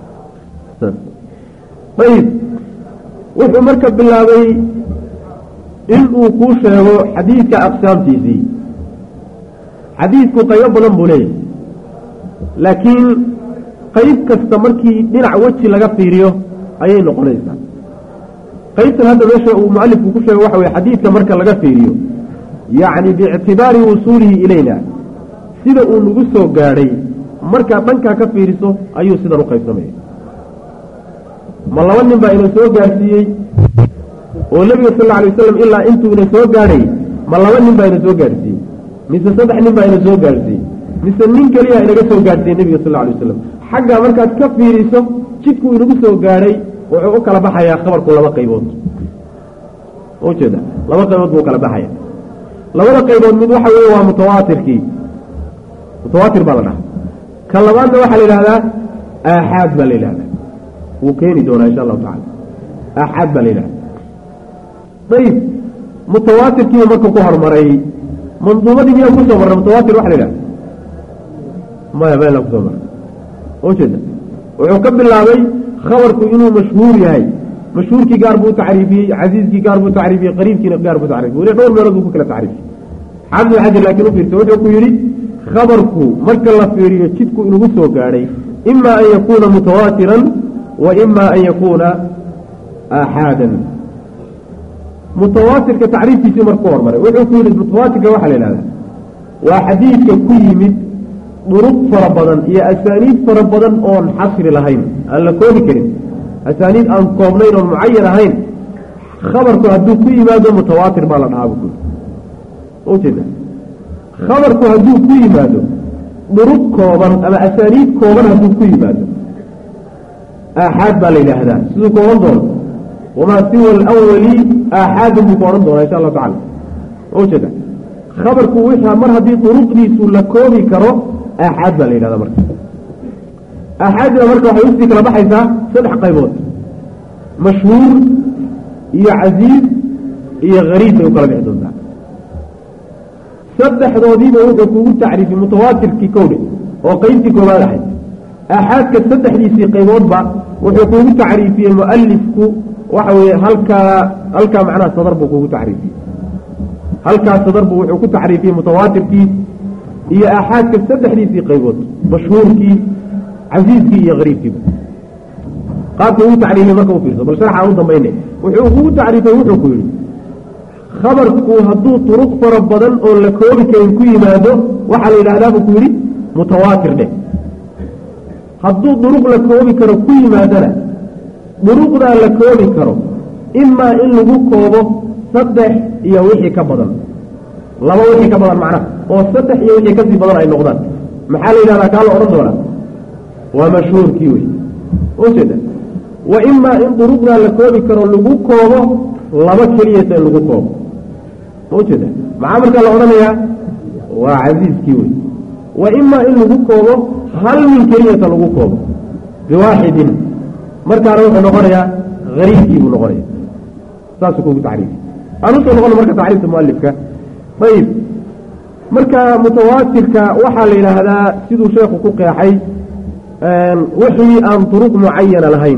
ayib wuxuu marka bilaabay in uu kuu sheego xadiidka aqsaamtiisii xadiidku qaybo badan buu leeyahay laakiin qayb kasta markii dhinac weji laga fiiriyo ayay noqonaysaa qaybtan hadda meesha uu mualifku ku sheego waxa weye xadiidka marka laga fiiriyo yacni biictibaari wusuulihi ilayna sida uu nagu soo gaadhay markaad dhankaa ka fiiriso ayuu sidan u qaybsamaya ma laba nin baa ina soo gaadhsiiyey oo nebiga sal alla alay wasalam ilaa intuu ina soo gaadhay ma laba nin baa ina soo gaadhsiiyey mise saddex nin baa ina soo gaadhsiiyey mise nin keliya inaga soo gaadhsiiyey nebiga sal alla alay waslam xaggaa markaad ka fiiriso jidku inagu soo gaadhay wuxuu u kala baxayaa khabarku laba qaybood ujeeda laba qaybood buu kala baxaya labada qaybood mid waxa weeye waa mutawaatirkii mutawaatir baa la dhaha ka labaadna waxaa la yidhahdaa aaxaad baa la yidhahdaa wuu keeni doonaa insha allahu tacala aaxaad baa la yidhahda ayib mutawaatirkiiba markuu ku horumaray manduumadii miyaa kusoo marray mutawaatir waxa la yidhahda maya meela kusoo maray ujeeda wuxuu ka bilaabay khabarku inuu mashhuur yahay mashhuurkii gaar buu tacriifiyey casiiskii gaar buu tacriifiyey qariibkiina gaar buu tacriifiyey weli dhowr meelood buu ku kala tacriifiyey xaafid xajar laakiin u fiirsa wuxuu ku yidhi khabarku marka la fiiriyo jidku inugu soo gaadhay ima an yakuuna mutawaatiran wa ima an yakuuna aaxaadan mutawaatirka tacriifkiisii marku hormaray wuxuu ku yidhi mutawaatirka waxaa la yidhahdaa waa xadiidka ku yimid duruq fara badan iyo asaaniid fara badan oon xasri lahayn aan la koobi karin asaaniid aan koobnayn oon mucayan ahayn khabarku hadduu ku yimaado mutawaatir baa la dhahaa bu kuyi ujeeda khabarku hadduu ku yimaado duruq kooban ama asaaniid kooban hadduu ku yimaado aaxaad baa la yidhaahdaa siduu ku odhan doono wamaa siwa alawali aaxaadun buu ku odhan doonaa insha allahu tacala ujeeda khabarku wixaa mar haddii duruqdiisu la koobi karo aaxaad baa la yidhahda marka aaxaadina marka waxay usii kala baxaysaa saddex qaybood mashhuur iyo casiiz iyo hariib bay u kala bixi doontaa saddexdoodiiba wuxuu kugu tacriifiyey mutawaatirkii kowdhe oo qeybtii koobaad ahayd aaxaadka saddexdiisii qayboodba wuxuu kugu tacriifiyey mualifku waxa weeye halkaa halkaa macnaha sadar buu kugu tacriifiyey halkaa sadar buu wuxuu ku tacriifiyey mutawaatirkii iyo aaxaadka saddexdiisii qaybood mashhuurkii casiiskii iyo hariibkiiba qaabka ugu tacriifiyey marka u fiirso bal sharxa u dambayne wuxuu kugu tacriifiyey wuxuu ku yidhi khabarku hadduu turuq fara badan oo la koobi karin ku yimaado waxaa la yidhahdaa buu ku yidhi mutawaatir dheh hadduu duruq la koobi karo ku yimaadona duruqdaa la koobi karo imaa in lagu koobo saddex iyo wixii ka badan laba wixii ka badan macnaha oo saddex iyo wixii kasii badan ay noqdaan maxaa la yidhahdaa kaa la odhan doonaa waa mashhuurkii wey ujeeda wa imaa in duruqdaa la koobi karo lagu koobo laba keliyata in lagu koobo ujeeda maxaa markaa la odhanayaa waa casiiskii wey wa imaa in lagu koobo hal min keliyata lagu koobo biwaaxidin markaana wuxuu noqonayaa hariibkii buu noqonaya saasuu kugu tacriifi aan usoo noqona marka tacriifta mualifka ayib marka mutawaatirka waxaa la yidhaahdaa siduu sheekhu ku qeexay wixii aan duruq mucayana lahayn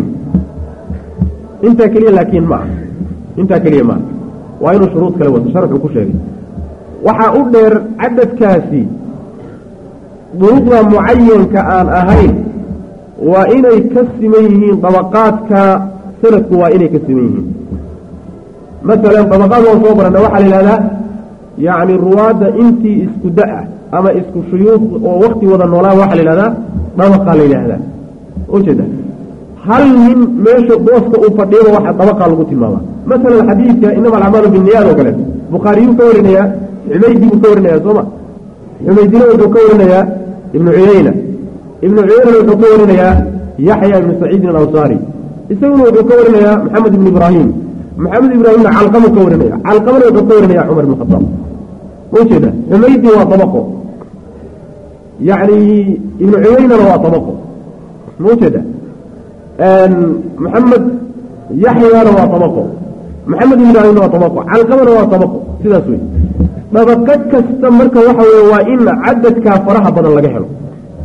intaa keliya laakiin ma ah intaa keliya maaha waa inuu shuruud kale wato sharxuu ku sheegay waxaa u dheer cadadkaasi duruqda mucayanka aan ahayn waa inay ka siman yihiin dabaqaadka sanadku waa inay ka siman yihiin masalan dabaqaad waan soo barana waxaa la yidhahdaa yacni ruwaadda intii isku da-a ama isku shuyuuq oo wakti wada noolaan waxaa la yidhahdaa dabaqaa la yidhaahdaa ujeeda hal nin meesha booska uu fadhiyaba waxa dabaqaa lagu tilmaama masalan xadiidka inama alacmaalu binniyaad oo kaleeto bukhaariyuu ka warinayaa xumaydi buu ka warinayaa sooma xumaydina wuxuu ka warinayaa ibnu cuyayna ibnu cuyaynana wuxuu ka warinayaa yaxya ibnu saciidin alawsaari isaguna wuxuu ka warinayaa maxamed ibnu ibraahim maxamed ibraahimna calqamuu ka warinaya calqamana wuxuu ka warinaya cumar ibn khadaab ujeeda xumaydi waa dabaqo yacni ibnu cuyaynana waa dabaqo maujeeda maxamed yaxyana waa dabaqo maxamed ibn ibraahimna waa dabaqo calqamana waa dabaqo sidaas wey dabaqo kasta marka waxa weye waa in cadadkaa faraha badan laga helo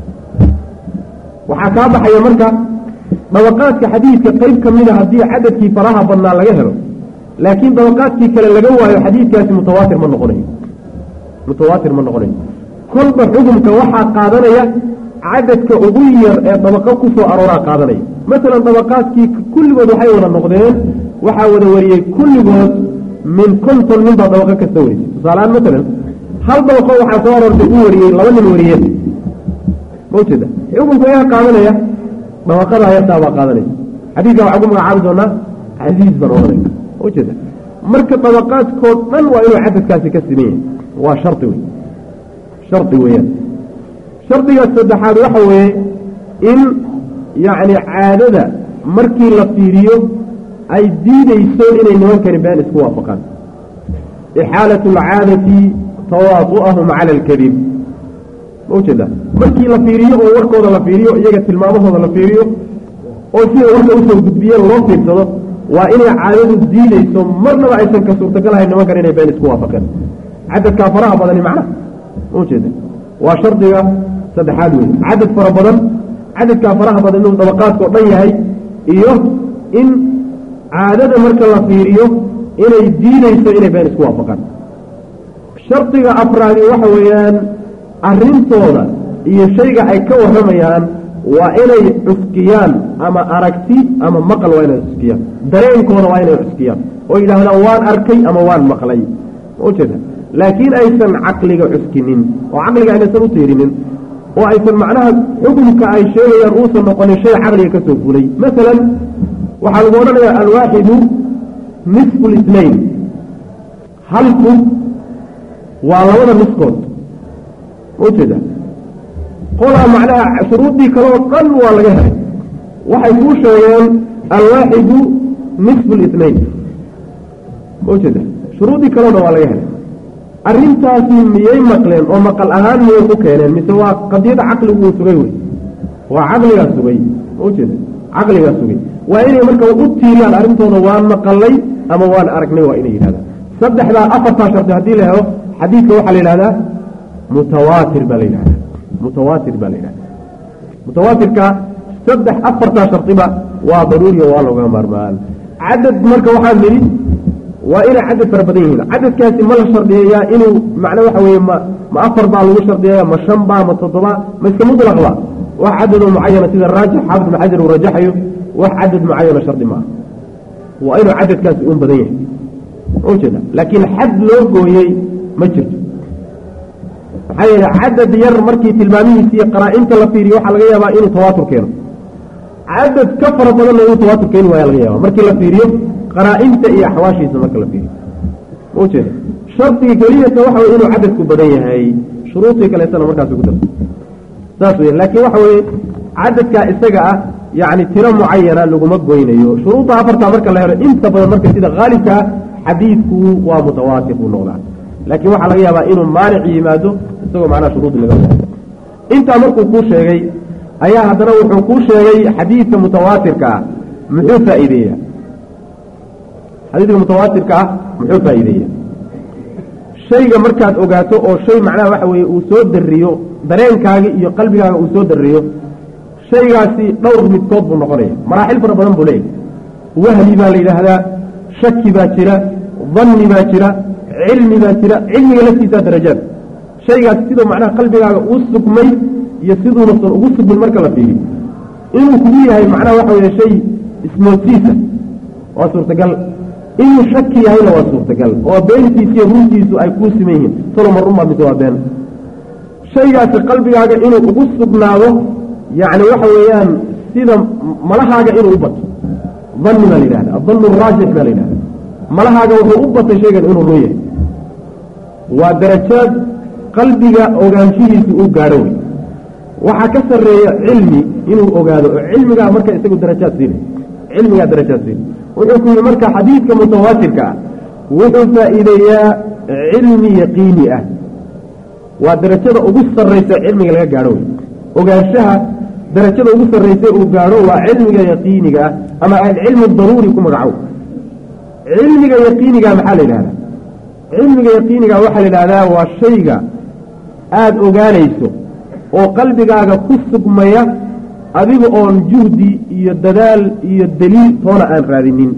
waxaa kaa baxaya marka dabaqaadka xadiidka qeyb ka mida haddii cadadkii faraha badnaa laga helo laakiin dabaqaadkii kale laga waayo xadiidkaasi mutawaatir ma noqonayo mutawaatir ma noqonayo kolba xukumka waxaa qaadanaya cadadka ugu yar ee dabaqo ku soo arooraa qaadanaya masalan dabaqaadkii kulligood waxay wada noqdeen waxaa wada wariyey kulligood min konton nin baa dabaqo kasta warisay tusaaleaan masalan hal dabaqo waxaa soo aroortay u wariyey laba nin wariyeen ma ujeeda xukunka ayaa qaadanaya dabaqada yartaa baa qaadanaysa xadiidka waxaa ku magacaabi doonaa casiiz baan ohanayna ma ujeeda marka dabaqaadkoo dhan waa inuu cadadkaasi ka siman yahay waa shardi wey shardi weeyaan shardiga saddexaad waxa weeye in yacni caadada markii la fiiriyo ay diideyso inay nimankani been isku waafaqaan ixaalat alcaadati tawaadu'ahum cala alkadib ma ujeeda markii la fiiriyo oo warkooda la fiiriyo iyaga tilmaamahooda la fiiriyo oo siday warka usoo gudbiyeen loo fiirsado waa inay caadadu diideyso marnaba aysan ka suurtagalahayn nimankan inay been isku waafaqeen cadadkaa faraha badani macna ma ujeeda waa shardiga saddexaad wey cadad fara badan cadadkaa faraha badan inuu dabaqaadkao dhan yahay iyo in caadada marka la fiiriyo inay diideyso inay been isku waafaqaan shardiga afraadi waxa weeyaan arrintooda iyo shayga ay ka warramayaan waa inay cuskiyaan ama aragti ama maqal waa inay cuskiyaan dareenkooda waa inay cuskiyaan oo yidhaahdaan waan arkay ama waan maqlay ma ujeeda laakiin aysan caqliga cuskinin oo caqliga aynaysan u tiirinin oo aysan macnaha xukunka ay sheegayaan uusan noqonin shay caqliga ka soo fulay masalan waxaa lagu odhanayaa alwaaxidu nisfu lisnayn halku waa labada niskood ma ujeeda qolaa macnaha shuruuddii kaleoo dhan waa laga helay waxay kuu sheegeen alwaaxidu nisfu lisnayn ma ujeeda shuruuddii kaleo dhan waa laga helay arrintaasi miyay maqleen oo maqal ahaan miyay ku keeneen mise waa qadiyada caqligu uu sugay wey waa caqligaa sugay ma ujeeda caqligaa sugay waa inay marka u tiiriyaan arrintooda waan maqalay ama waan aragnay waa inay yidhahdaan saddexdaa afartaa shardi haddii la helo xadiidka waxaa la yidhahdaa mutawaatir baa la yidhahdaa mutawaatir baa la yidhahdaa mutawaatirka saddex afartaa shardiba waa daruuriya waa looga maarmaan cadad marka waxaan nidhi waa inay cadad fara badan yihiin cadadkaasi ma la shardiyeeyaa inuu macna waxa weeye ma ma afar baa lagu shardiyeeya ma shan baa ma toddoba ma iska mutlaqba wax cadadoo mucayana sida raajix xaafid ibn xajar uu rajaxayo wax cadad mucayana shardi maaha waa inuu cadadkaasi un badan yahay ujeeda laakiin xad loo gooyey ma jirto maxaa yeele cadad yar markii tilmaamihiisa iyo qaraa-inta la fiiriyo waxaa laga yaabaa inuu tawaatur keeno cadad ka fara badanna inuu tawaatur keeni waaya laga yaaba markii la fiiriyo qaraa-inta iyo axwaashiisa marka la fiiriyo ma ujeeda shardiga keliyata waxa weye inuu cadadku badan yahay shuruudii kaleetana markaas ku darta saas wey laakiin waxa weye cadadkaa isaga ah yacni tiro mucayana laguma goynayo shuruudda afartaa marka la helo inta badan marka sida haalibkaa xadiidku waa mutawaatir buu noqdaa laakiin waxaa laga yaabaa inuu maanic yimaado isagoo macnaha shuruudi laga wado intaa markuu kuu sheegay ayaa haddana wuxuu kuu sheegay xadiidka mutawaatirka ah muxuu faa'iideeya xadiidka mutawaatirka ah muxuu faa'iideeya shayga markaad ogaato oo shay macnaha waxa weeye uu soo dariyo dareenkaaga iyo qalbigaaga uu soo dariyo shaygaasi dhowr midkood buu noqonaya maraaxil fara badan buu leeyahy wahmi baa la yidhaahdaa shaki baa jira danni baa jira cilmi baa jira cilmiga laftiisaa darajaad shaygaasi siduu macnaha qalbigaaga uu sugmay iyo siduunasan ugu sugmin marka la fiiriyo inuu kugu yahay macnaha waxa weeye shay ismoodsiisa waa suurtagal inuu shaki yahayna waa suurtagal oo beentiisa iyo runtiisu ay kuu siman yihiin toloma runbaa mise waa been shaygaasi qalbigaaga inuu ugu sugnaado yacni waxa weeyaan sida malahaaga inuu u bato danni baa la yidhahda adannu raajix baa la yidhahda malahaaga wuxuu u batay shaygan inuu run yahay waa darajaad qalbiga ogaanshihiisa uu gaadho wey waxaa ka sarreeya cilmi inuu ogaado oo cilmigaa marka isagu darajaad siinay cilmigaa darajaad siinay wuxuu ku yihi marka xadiidka mutawaatirka ah wuxuu faa'iideeyaa cilmi yaqiini ah waa darajada ugu sarraysa cilmiga laga gaadho wey ogaanshaha darajada ugu sarraysa uu gaadho waa cilmiga yaqiiniga ah ama alcilmu daruuri ku magacow cilmiga yaqiiniga maxaa la yidhahdaa cilmiga yaqiiniga waxaa la yidhahdaa waa shayga aada ogaanayso oo qalbigaaga ku sugmaya adiga oon juhdi iyo dadaal iyo daliil toona aan raadinin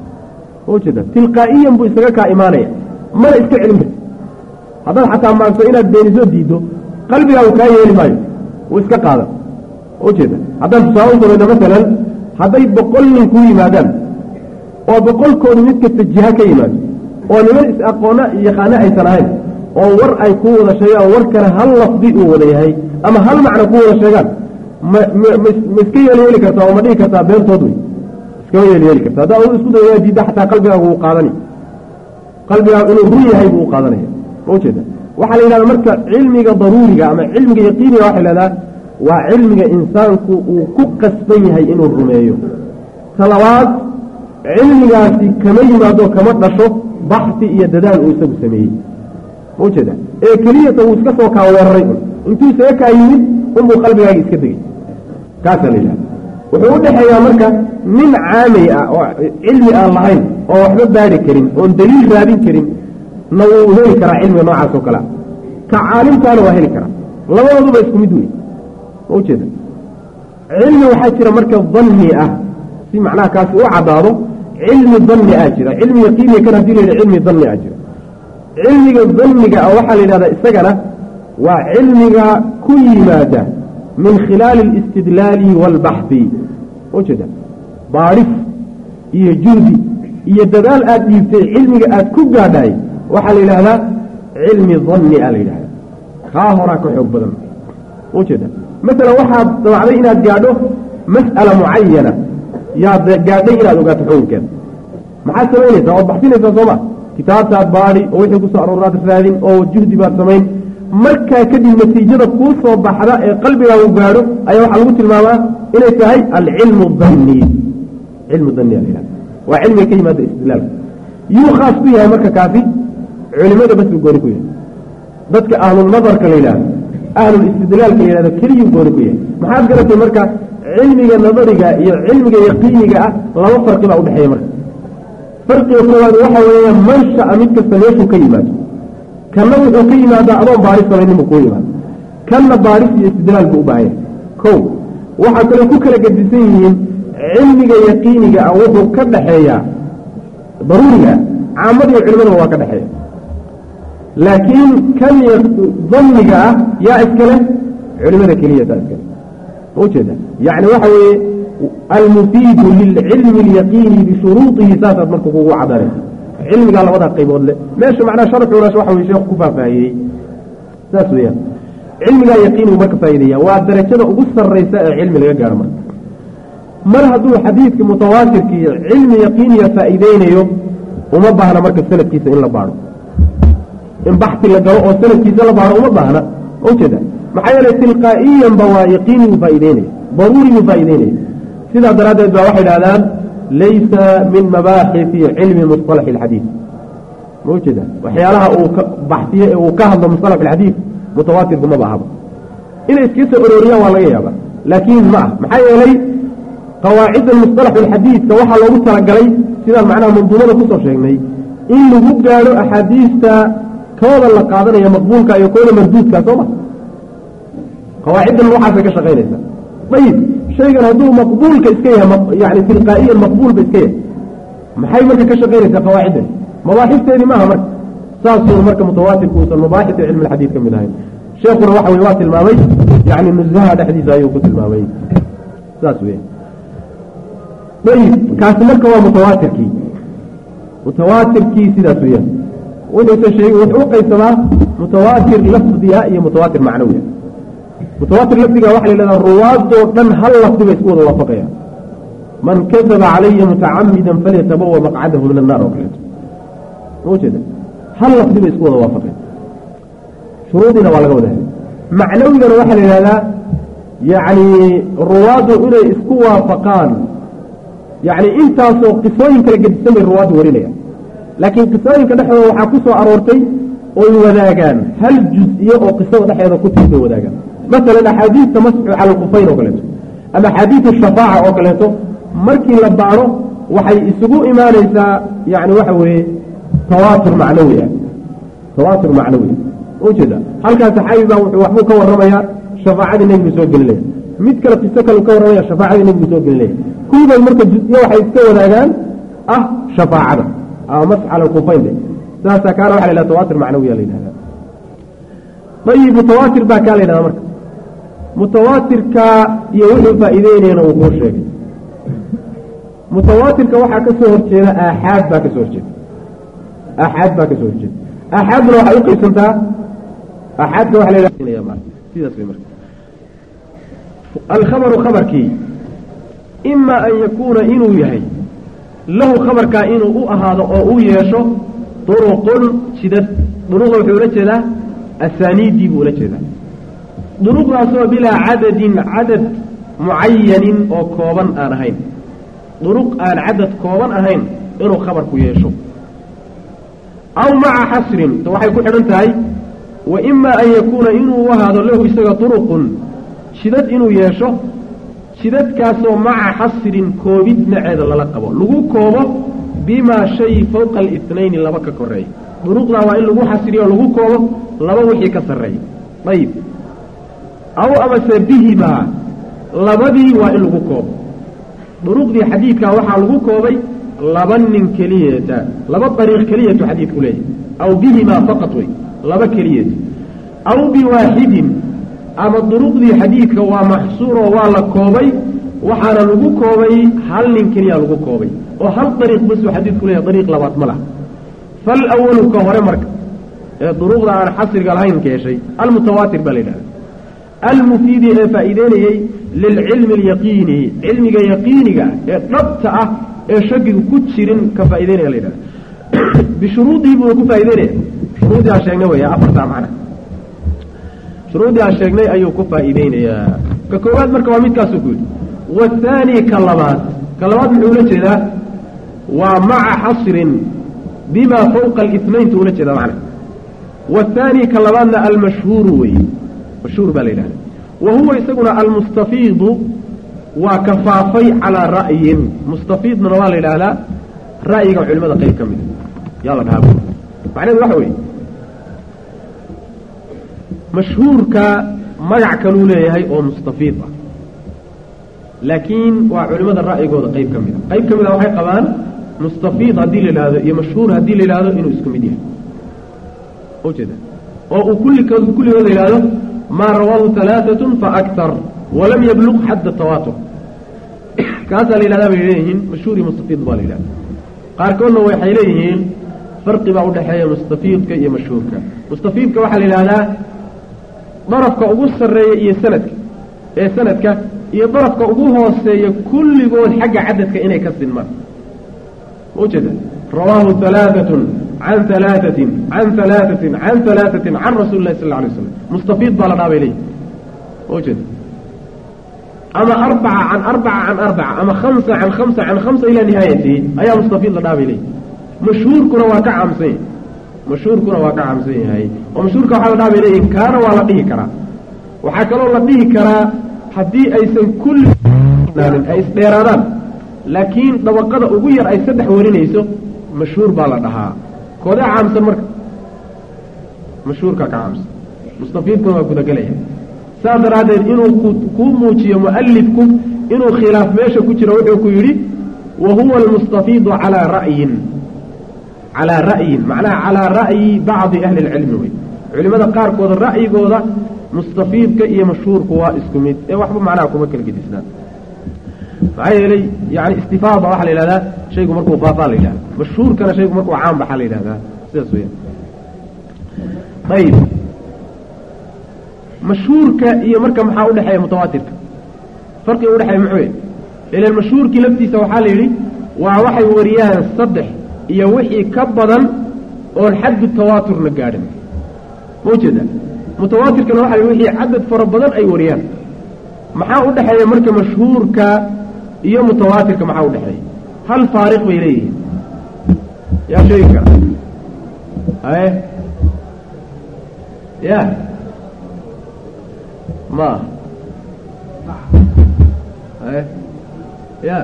ujeeda tilqaa'iyan buu isaga kaa imaanaya mana iska celin karti haddaad xataa maagto inaad beenisoo diiddo qalbigaagu kaa yeeli maayo wuu iska qaadan ujeeda haddaan tusaale u samayno masalan hadday boqol nin kuu yimaadaan oo boqolkoodu mid kasta jiha ka yimaado oo niman is-aqoona yaqaano aysan ahayn oo war ay ku wada sheegaan warkana hal lafdi uu wada yahay ama hal macno ku wada sheegaan ma ma ma iska yeelyeeli kartaa oo ma dhihi kartaa beentood wey iskama yeelyeeli karta haddaa u isku dayaa diidda xataa qalbigaagu wuu qaadani qalbigaagu inuu run yahay buu u qaadanaya ma ujeeda waxaa la yidhahda marka cilmiga daruuriga ama cilmiga yaqiiniga waxay lahdaa waa cilmiga insaanku uu ku qasban yahay inuu rumeeyo talabaad cilmigaasi kama yimaado kama dhasho baxsi iyo dadaal uu isagu sameeyey ma ujeeda ee keliyata uu iska soo kaa weeraray un intuu isaga kaa yimid unbuu qalbigaaga iska degay kaasaa la yidhahda wuxuu u dhexeeyaa marka nin caamay ah oo cilmi aan lahayn oo waxba baari karin oon daliil raadin karin na wuu heli karaa cilmiga noocaas oo kalea ka caalimkaana waa heli karaa labadooduba isku mid wey ma ujeeda cilmi waxaa jira marka danni ah si macnaha kaasi u caddaado cilmi danni ah jira cilmi yaqiiniya kan hadii la yidha cilmi danni ah jira cilmiga danniga ah waxaa la yidhahdaa isagana waa cilmiga ku yimaada min khilaali alistidlaali waalbaxhi ujeeda baadhis iyo juhdi iyo dadaal aad dhiibtay cilmiga aad ku gaadhaay waxaa la yidhaahdaa cilmi danni a la yidhahda kaa horaa ka xoog badan ujeeda masalan waxaad damacday inaad gaadho mas'ala mucayana yaad gaadhay inaad ogaato xukunkeeda maxaad samaynaysaa waad baxsinaysaa sooma kitaabtaad baadhi oo wixii kusoo aroornaad raadin oo juhdi baad samayn markaa kadib natiijada kuu soo baxda ee qalbigaagu gaadho ayaa waxaa lagu tilmaamaa inay tahay alcilmu danni cilmu danni a la yidhahda waa cilmiga ka yimaada istidlaalka yuu khaas ku yahay marka kaasi culimada bas buu gooni ku yahay dadka ahlulnadarka la yidhahdo ahlulistidlaalka la yidhahdo keliyuu gooni ku yahay maxaad garatay marka cilmiga nadariga iyo cilmiga yaqiiniga ah laba farqi baa udhexeeya marka farqiga koowaad waxa weeye mansha'a mid kasta meeshuu ka yimaado kanna wuxuu ka yimaadaa adoon baaris samaynin buu kuu yimaado kanna baaris iyo istidlaal buu u baahan yahay kow waxaa kaloo ku kala gedisan yihiin cilmiga yaqiiniga ah wuxuu ka dhaxeeyaa daruuriga caamada iyo culimadaba waa ka dhexeeya laakiin kan danniga ah yaa iskale culimada keliya taa iskale ma ujeeda yacni waxa weeye almufiidu lilcilmi alyaqiini bishuruudihi saasaad marka kugu cadanaysa cilmigaa labadaa qaybood le meesha macnaa sharxunas waxa weye sheekhu ku faahfaahiyey saas weeyaan cilmigaa yaqiinigu marka faa'ideeya waa darajada ugu sarraysa ee cilmi laga gaaro marka mar hadduu xadiidka mutawaatirkii cilmi yaqiiniya faa'iideynayo uma baahna marka sanadkiisa in la baadho in baxsi la galo oo sanadkiisa la baadho uma baahna ujeeda maxaa yeelay tilqaa'iyanba waa yaqiinigu faa'ideynaya daruuriguu faa'ideynaya sidaa daraaddeed baa waxay dhahdaan laysa min mabaaxisi cilmi musطalax اlxadiid ma ujeeda waxyaalaha uu ka baxsiye ee uu ka hadlo musطalax اlxadiid mutawaatirku maba ahaba inay iska soo orooriyaan waa laga yaaba laakiin ma ah maxaa yeelay qawaacidda musطalax اlxadiidka waxaa loogu talagalay sidaan macnaha manduumada kusoo sheegnay in lagu gaadho axaadiista kooda la qaadanaya maqbuulka iyo kooda marduudka soo ma qawaaciddan waxaasay ka shaqaynaysaa ayib shaygan hadduu maqbuulka iska yahay yani tilqaa'iyan maqbuulba iska yahay maxay marka ka shaqaynaysaa qawaaciddan mabaaxisteedii maaha marka saasuu marka mutawaatirku uusan mabaaxisi cilmi alxadiid ka mid ahayn sheekuna waxa weye waa tilmaamay yani nusaha dhexdiisa ayuu ku tilmaamay saas weya ayib kaasi marka waa mutawaatirkii mutawaatirkii sidaas weyaan wuxuusa sheegay wuxuu u qaybsamaa mutawaatir lafdiga iyo mutawaatir macnawiya mutawaatir lafdiga waxa la yidhahdaa ruwaadoo dhan hal lafdi bay isku wada waafaqayaan man kadaba calaya mutacamidan falyatabawa maqcadahu min annaar oo kaleeto ma ujeeda hal lafdi bay isku wada waafaqayan shuruudiina waa laga wada helay macnawigana waxaa la yidhahdaa yacni ruwaaddu inay isku waafaqaan yacni intaasoo qisooyin kala gedisan bay ruwaaddu warinayaan laakiin qisooyinka dhexdooda waxaa ku soo aroortay oy wadaagaan hal juz-iyo oo qisada dhexeeda ku tirtay wadaagaan masalan axaadiista masxu cala alkufayn oo kaleeto ama axaadiisu shafaaca oo kaleeto markii la baadho waxay isugu imaanaysaa yani waxa weeye tawaatur macnawi ah tawaatur macnawi ujeeda halkaas saxaabi baa wuxuu waxbuu ka warramayaa shafaacadii nebigu soo gelinaya mid kale qiso kale ka warramaya shafaacadii nebigu soo gelinaya kuligood marka juz-iyo waxay iska wadaagaan ah shafaacada ama masx cala alkufayn saasaa kaana waxa la yhahda tawaatir macnawiya la yidhahda ayib mutawaatir baa kaa la yidhahda marka mutawaatirka iyo wuxuu faa'iideynayana uu kuu sheegay mutawaatirka waxaa ka soo horjeeda aaxaad baa ka soo horjeeda aaxaad baa ka soo horjeeda aaxaadna waxay u qaybsantaa aaxaadka waxa la yidhahda sidaas way marka alkhabaru khabarkii ima an yakuuna inuu yahay lahu khabarkaa inuu u ahaado oo u yeesho duruqun jidad duruqa wuxuu ula jeedaa asaaniiddii buu ula jeedaa duruqdaasoo bilaa cadadin cadad mucayanin oo kooban aan ahayn duruq aan cadad kooban ahayn inuu khabarku yeesho aw maca xasrin to waxay ku xidhan tahay wa imaa an yakuuna inuu ahaado lahu isaga duruqun shidad inuu yeesho shidadkaasoo maca xasrin koobid maceeda lala qabo lagu koobo bimaa shay fowqa alitnayni laba ka koreeya duruqdaa waa in lagu xasriyo lagu koobo laba wixii ka sarreeya ayib aw amase bihimaa labadii waa in lagu koobo duruqdii xadiidkaa waxaa lagu koobay laba nin keliyata laba dariiq keliyatu xadiidku leeyahy aw bihimaa faqad wey laba keliyata aw biwaaxidin ama duruqdii xadiidka waa maxsuuroo waa la koobay waxaana lagu koobay hal nin keliya lagu koobay oo hal dariiq basuu xadiidku leeyahy dariiq labaad ma laha fal awalu ka hore marka ee duruqda aan xasriga lahayn keeshay almutawaatir baa la yidhahda almufiidi ee faa'iideynayey lilcilmi alyaqiini cilmiga yaqiiniga ee dhabta ah ee shakigu ku jirin ka faa'ideynaya la yidhahda bishuruudii buuna ku faa'ideynaya shuruudii aan sheegnay weya afartaa macna shuruudii aan sheegnay ayuu ku faa'iideynayaa ka koowaad marka waa midkaasuu ku yidhi waathaani ka labaad ka labaad muxuu ula jeedaa waa maca xasrin bimaa fawqa alithnayntu ula jeedaa macna waathaani ka labaadna almashhuuru weeye mashhuur baa la yidhahda wa huwa isaguna almustafiidu waa kafaafay calaa ra'yin mustafiidnana waa la yidhaahdaa ra'yiga culimada qayb ka mida yaa la dhahaa macnaheedu waxa weeye mashhuurka magac kaluu leeyahay oo mustafiid ah laakiin waa culimada ra'yigooda qayb ka mid a qayb ka mid a waxay qabaan mustafiid haddii la yidhaahdo iyo mashhuur haddii la yidhahdo inuu isku mid yahay ujeeda oo uu kulligood kulligood la yidhahdo maa rawaahu alaaatun faaktar walam yabluq xadda tawaatur kaasaa la yidhahdaa bay leeyihiin mashhuur iyo mustafiid baa la yidhahda qaarkoodna waxay leeyihiin farqi baa udhexeeya mustafiidka iyo mashhuurka mustafiidka waxaa la yidhahdaa darafka ugu sarreeya iyo sanadka ee sanadka iyo darafka ugu hooseeya kulligood xagga cadadka inay ka sinmaan ujeeda rawaahu alaaatun can alaaثatin can alaaثatin can alaaثatin can rasuuli lahi sal lla alay slam mustafiid baa la dhaha bay leeyihi ujeeda ama arbaca can arbaca can arbaca ama hamsa can hamsa can hamsa ilaa nihaayatihi ayaa mustafiid la dhaha bay leeyihi mashhuurkuna waa ka caamsan yahay mashhuurkuna waa ka caamsan yahay oo mashhuurka waxaa la dhaha bay leeyihin kaana waa la dhihi karaa waxaa kaloo la dhihi karaa haddii aysan kulli ay isdheeraadaan laakiin dabaqada ugu yar ay saddex warinayso mashhuur baa la dhahaa koodee caamsan marka mashhuurkaa ka caamsan mustafiidkuna waa gudagelaya saas daraaddeed inuu kuu muujiyo mu'alifku inuu khilaaf meesha ku jiro wuxuu ku yidhi wa huwa almustafiidu calaa ra'yin calaa ra'yin macnaha calaa ra'yi bacdi ahli اlcilmi wey culimada qaarkooda ra'yigooda mustafiidka iyo mashhuurku waa isku mid ee waxba macnaha kuma kala gedisnaan maxaa yeelay yani istifaada waxaa la yidhahdaa shaygu markuu faafaa la yidhahda mashhuurkana shaygu markuu caan baxaa la yidhahdaa sidaas weya ayib mashhuurka iyo marka maxaa udhexeeya mutawaatirka farqiga udhexeeya muxuu ilan mashhuurkii laftiisa waxaa la yidhi waa waxay wariyaan saddex iyo wixii ka badan oon xaddu tawaaturna gaadhin ma ujeeda mutawaatirkana waxa la wixii cadad fara badan ay wariyaan maxaa u dhexeeya marka mashhuurka iyo mutawaatirka maxaa udhexeeya hal faariq bay leeyihiin yaa sheegi kara haye ya ma haye ya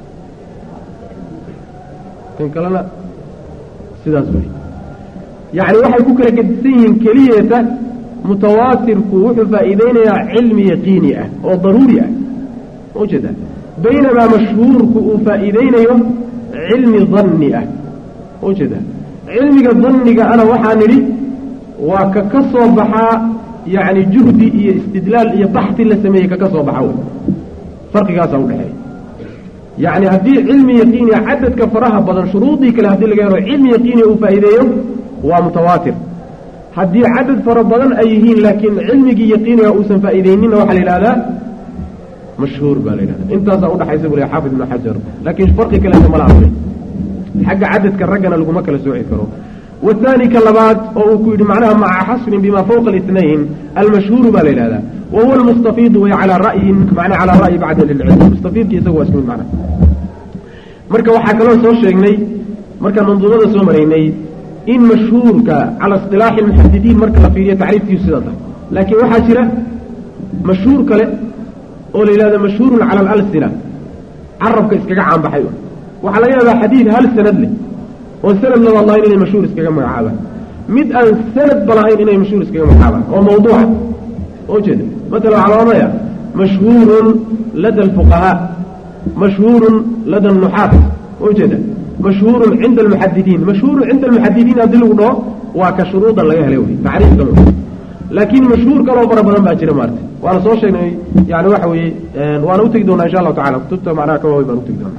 kan kalena sidaas wey yacni waxay ku kala gedisan yihiin keliyeeta mutawaatirku wuxuu faa'iideynayaa cilmi yaqiini ah oo daruuri ah ma ujeeda baynamaa mashhuurku uu faa'iideynayo cilmi danni ah ma ujeeda cilmiga danniga ana waxaa nidhi waa ka ka soo baxaa yacni juhdi iyo istidlaal iyo baxti la sameeyey kaka soo baxa wey farqigaasaa udhexeeya yacni haddii cilmi yaqiiniya cadadka faraha badan shuruudii kale haddii laga helo cilmi yaqiiniya uu faa'iideeyo waa mutawaatir haddii cadad fara badan ay yihiin laakiin cilmigii yaqiiniga uusan faa'iideyninna waxaa la yidhahdaa mashhuur baa la yidhahda intaasaa udhaxaysa buu leh xaafid ibnu xajar laakiin farqi kaleeta ma laha xagga cadadka raggana laguma kala sooci karo wahaani ka labaad oo uu ku yidhi macnaha maca xasrin bima fawqa الاثnayn almashhuuru baa la yidhahdaa wa huwa almustafiidu way calaa ra'yin macnaa calaa ra'yi bacdi lilcilm mustafiidki isaga waa isku mid macna marka waxaa kaloo soo sheegnay markaan manduumada soo maraynay in mashhuurka cala isilaaxi اlmuxadidiin marka la fiiriyo tacriifkiisu sida tahay laakiin waxaa jira mashhuur kale oo la yidhahdo mashhuurun cala alalsina carabka iskaga caanbaxay waxaa laga yaabaa xadiid hal sanad leh oo sanad labaad lahayn inay mashhuur iskaga magacaabaan mid aan sanadba lahayn inay mashhuur iskaga magacaabaan oo mawduuca oo jeeda matala waxaa la odhanaya mashhuurun lada alfuqahaa mashhuurun lada alnuxaat oo jeeda mashhuurun cinda almuxadidiin mashhuurun cinda almuxadidiin haddii lagu dhaho waa ka shuruuda laga helay wey tacriifka laakiin mashhuur kaloo fara badan baa jira maarta waana soo sheegnay yani waxa weeye waana utegi doonaa insha allahu tacala kutubta macnaha ka waaweyn baan utegi doonaa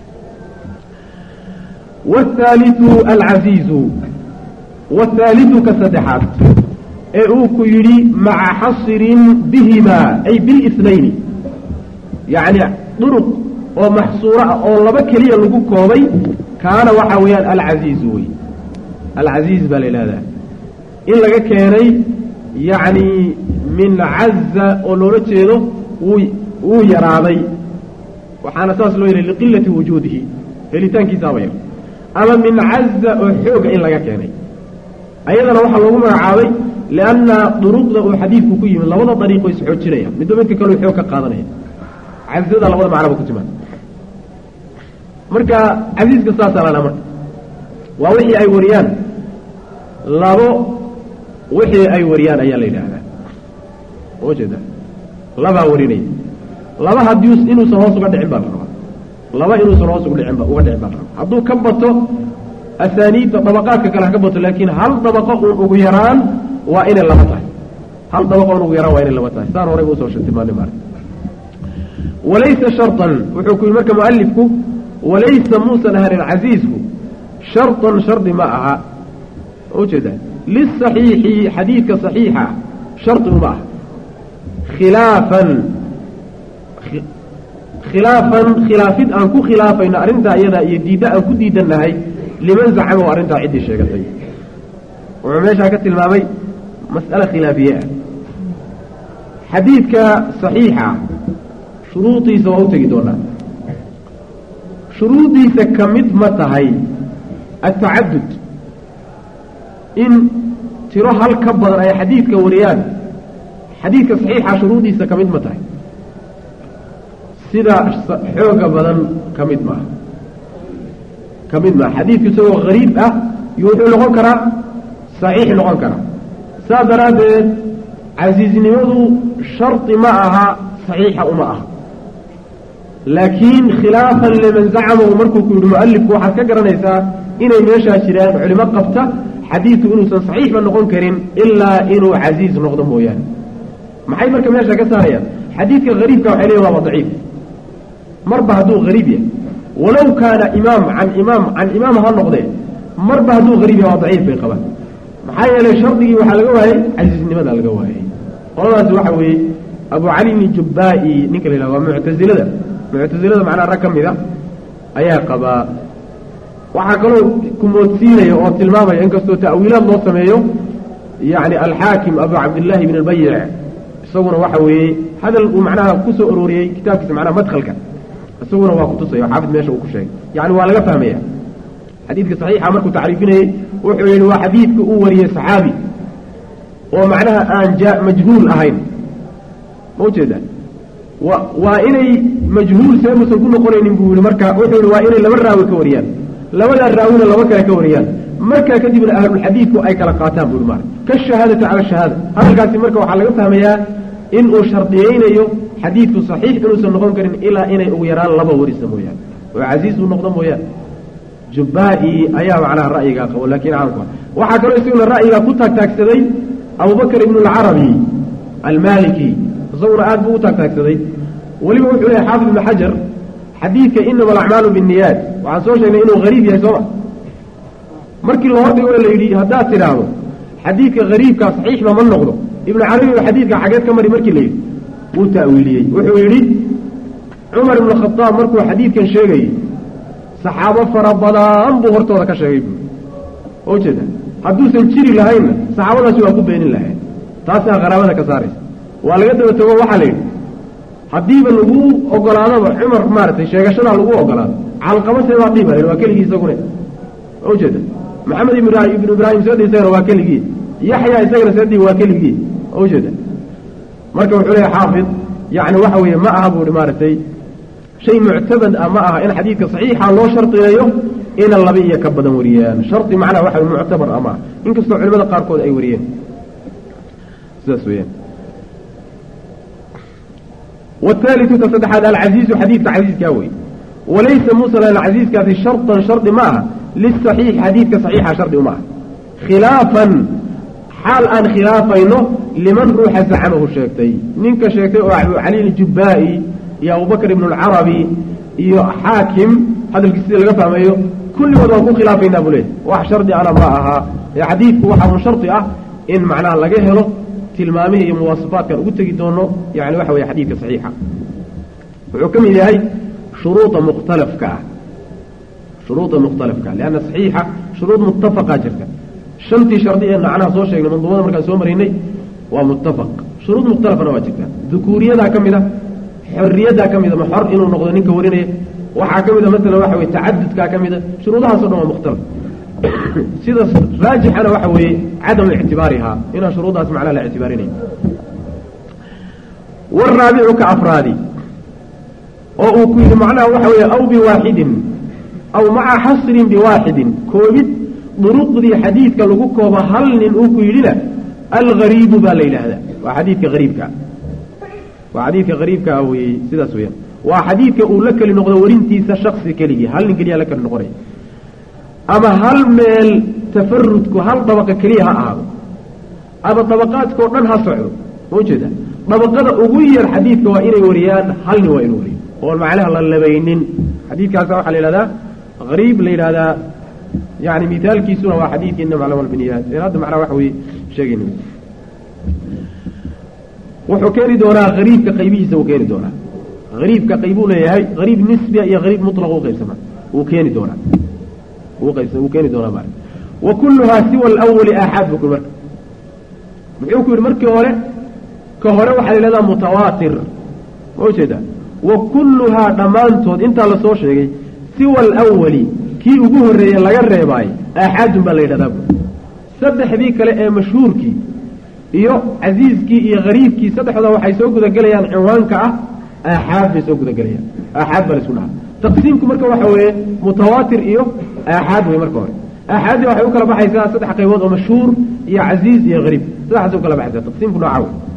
wاthaaliثu alcaziizu wاthaaliثu ka saddexaad ee uu ku yidhi maca xasirin bihima ay bilisnayni yacni duruq oo maxsuuro ah oo laba keliya lagu koobay kaana waxa weeyaan alcaziizu wey alcaziiz baa la yidhahdaa in laga keenay yacni min caza oo loola jeedo wuu wuu yaraaday waxaana saas loo yidhay liqilati wujuudihi helitaankiisaaba yar ama min caza oo xooga in laga keenay ayadana waxaa loogu magacaabay lianna duruqda uu xadiidku ku yimid labada dariiqo isxoojinaya midba midka kaleu xoog ka qaadanaya cazada labada macnaba ku timaad marka casiiska saasaa lana marka waa wixii ay wariyaan labo wixii ay wariyaan ayaa la yidhaahdaa oo jeeda labaa warinaya laba haddii inuusan hoos uga dhicin baa la rabaa laba inuusan hoos uga dhicin ba uga dhicin baa la rabaa hadduu ka bato asaaniidda dabaqaadka kale ha ka bato laakiin hal dabaqo uun ugu yaraan waa inay laba tahay hal dabaqo un ugu yaraan waa inay laba tahay saan horey usoo tilmaanay maarka walaysa sharطan wuxuu ku yidhi marka mualifku walaysa muusan ahanin casiisku sharطan shardi ma aha ujeeda liلصaxiixi xadiidka صaxiixa shardi uma aha khilaafan khilaafan khilaafid aan ku khilaafayno arrintaa iyadaa iyo diidda aan ku diidannahay liman zacamahu arrintaa ciddii sheegatay wuxuu meeshaa ka tilmaamay mas'ale khilaafiye ah xadiidka صaxiixa shuruudiisa waa u tegi doonaa shuruudiisa ka mid ma tahay atacadud in tiro hal ka badan ay xadiidka wariyaan xadiidka saxiixa shuruudiisa ka mid ma tahay sida xooga badan ka mid maaha ka mid maaha xadiidku isagoo hariib ah iyo wuxuu noqon karaa saxiix noqon karaa saas daraaddeed casiiznimadu shardi ma aha saxiixa uma aha laakiin khilaafan liman zacamahu markuu ku yidhi mualifku waxaad ka garanaysaa inay meeshaa jiraan culimo qabta xadiidku inuusan saxiixba noqon karin ilaa inuu casiiz noqdo mooyaane maxay marka meesha ka saarayaan xadiidka hariibka waxay leeyihin waaba daciif marba hadduu hariib yahay walow kaana imaam can imaam can imaam ha noqdee marba hadduu hariib yahay waa daciif bay qabaan maxaa yeelay shardigii waxaa laga waayey casiiznimada laga waayey qoladaasi waxa weeye abu cali bni jubbaa-i ninka la yidhahdo waa muctasilada muctasilada macnaha rag ka mid a ayaa qabaa waxaa kaloo kumoodsiinaya oo tilmaamaya inkastoo ta'wiilaad loo sameeyo yacni alxaakim abu cabdillaahi bn albayic isaguna waxa weeye hadal uu macnaha ku soo arooriyey kitaabkiisa macnaha madkhalka isaguna waa kutusaya xaafid meesha uu ku sheegay yacni waa laga fahmaya xadiidka saxiixa markuu tacriifinayey wuxuu yidhi waa xadiidka uu wariyey saxaabi oo macnaha aan ja majhuul ahayn ma ujeeda wa waa inay majhuul seemusan ku noqonaynin buu yihi marka wuxuu yihi waa inay laba raawi ka wariyaan labadaa raawina laba kale ka wariyaan markaa kadibna ahlulxadiidku ay kala qaataan buu yihi mar kashahaadati cala shahaada hadalkaasi marka waxaa laga fahmayaa in uu shardiyeynayo xadiidku saxiix inuusan noqon karin ilaa inay ugu yaraan laba warisa mooyaane oo casiiz uu noqdo mooyaane jubbaa-i ayaa macnaha ra'yigaa qabo laakiin caamka waxaa kaloo isaguna ra'yigaa ku taagtaagsaday abubakr ibnu alcarabi almaliki isaguna aad buu u taagtaagsaday weliba wuxuu lehay xaafid ibnu xajar xadiidka inama alacmaalu binniyaat waxaan soo sheegnay inuu hariib yahay sooma markii la hordhigo la yidhi haddaad tidhaahdo xadiidka hariibkaa saxiixba ma noqdo ibnu carabiba xadiidka xageed ka mari markii la yidhi wuu ta'wiiliyey wuxuu yidhi cumar ibnu khadaab markuu xadiidkan sheegayey saxaabo fara badan buu hortooda ka sheegay buu oo jeeda hadduusan jiri lahaynna saxaabadaasi waa ku beenin lahayn taasaa qaraabada ka saaraysa waa laga daba tago waxaa la yidhi haddiiba lagu ogolaadaba cumar maaragtay sheegashadaa lagu ogolaado calqaba seebaa dhihi baa waa keligii isagune ma ujeeda maxamed ibn ibnu ibraahim seedhi isagana waa keligii yaxya isagana seedhi waa keligii ma ujeeda marka wuxuu leeyahy xaafid yacni waxa weeye ma aha buu hi maaragtay shay muctabad ah ma aha in xadiidka saxiixa loo shardiyeeyo ina laba iyo ka badan wariyaan shardi macnaha waxa muctabar ah maaha inkastoo culimada qaarkood ay wariyeen sidaas weyaan wاثالثu ka saddexaad alcaziizu xadiidka casiiskaa wey walaysa musl alcaziizkaasi sharطan shardi ma aha liلصaxiix xadiidka صaxiixa shardi uma aha khilaafan xaal aan khilaafayno liman ruuxa zacamahu sheegtay ninka sheegtay oo abu cali اljubaa'i iyo abubakr ibn اlcarabi iyo xaakim hadalkiis sida laga fahmayo kulligood waan ku khilaafaynaa buu leey wax shardi ana ma aha ee xadiidku waxaa un shardi ah in macnaha laga helo tilmaamihii iyo muwaasafaadkan ugu tegi doono yani waxa weye xadiidka saxiixa wuxuu ka mid yahay shuruuda mukhtalafka ah shuruuda mukhtalafka lianna saxiixa shuruud muttafaqaa jirta shantii shardi ee macnaha soo sheegnay manduumada markaan soo maraynay waa muttafaq shuruud mukhtalafana waa jirta dukuuriyadaa ka mid a xorriyadaa ka mida ma xor inuu noqdo ninka warinaya waxaa ka mid a masalan waxa weye tacadudkaa ka mida shuruudahaaso dhan waa mukhtalaf sida raajixana waxa weeye cadamu ictibaarihaa inaan shuruuddaas macnaha la ictibaarinayn waraabicu ka afraadi oo uu ku yidhi macnaha waxa weeye aw biwaaxidin aw maca xasrin biwaaxidin koobid duruqdii xadiidka lagu koobo hal nin uu ku yidhina algariibu baa la yidhaahdaa waa xadiidka hariibkaa waa xadiidka hariibka ah weye sidaas weyaan waa xadiidka uu la keli noqdo warintiisa shaksi keligii hal nin keliya la keli noqonaya ama hal meel tafarudku hal dabaqa keliya ha ahaado ama dabaqaadkao dhan ha socdo ma ujeeda dabaqada ugu yar xadiidka waa inay wariyaan hal nin waa inuu wariyo oon macnaha la labaynin xadiidkaasa waxaa la yidhahdaa hariib la yidhahdaa yani mithaalkiisuna waa xadiidkii inama aclam albiniyaat ee hadda macnaha waxa weye sheegayna wuxuu keeni doonaa hariibka qaybihiisa uu keeni doonaa hariibka qaybuu leeyahay hariib nisbiya iyo hariib mutlaq u qaybsama wuu keeni doonaa wuu keeni doonaa maarka wa kulluhaa siwa alawali aaxaad buu ku marka muxuu ku yidhi markii hore ka hore waxaa la yidhahdaa mutawaatir ma ujeeda wa kulluhaa dhammaantood intaa lasoo sheegay siwa alawali kii ugu horreeye laga reebaay aaxaadun baa la yidhahdaa bu saddexdii kale ee mashhuurkii iyo casiiskii iyo hariibkii saddexdooda waxay soo gudagelayaan cinwaanka ah aaxaad bay soo gudagelayaan aaxaad baa laisku dhahaa taqsiimku marka waxa weeye mutawaatir iyo aaxaad wey marka hore aaxaaddii waxay u kala baxaysaa saddex qaybood oo mashhuur iyo casiiz iyo hariib saddexaasay u kala baxaysaa taqsiimku nooca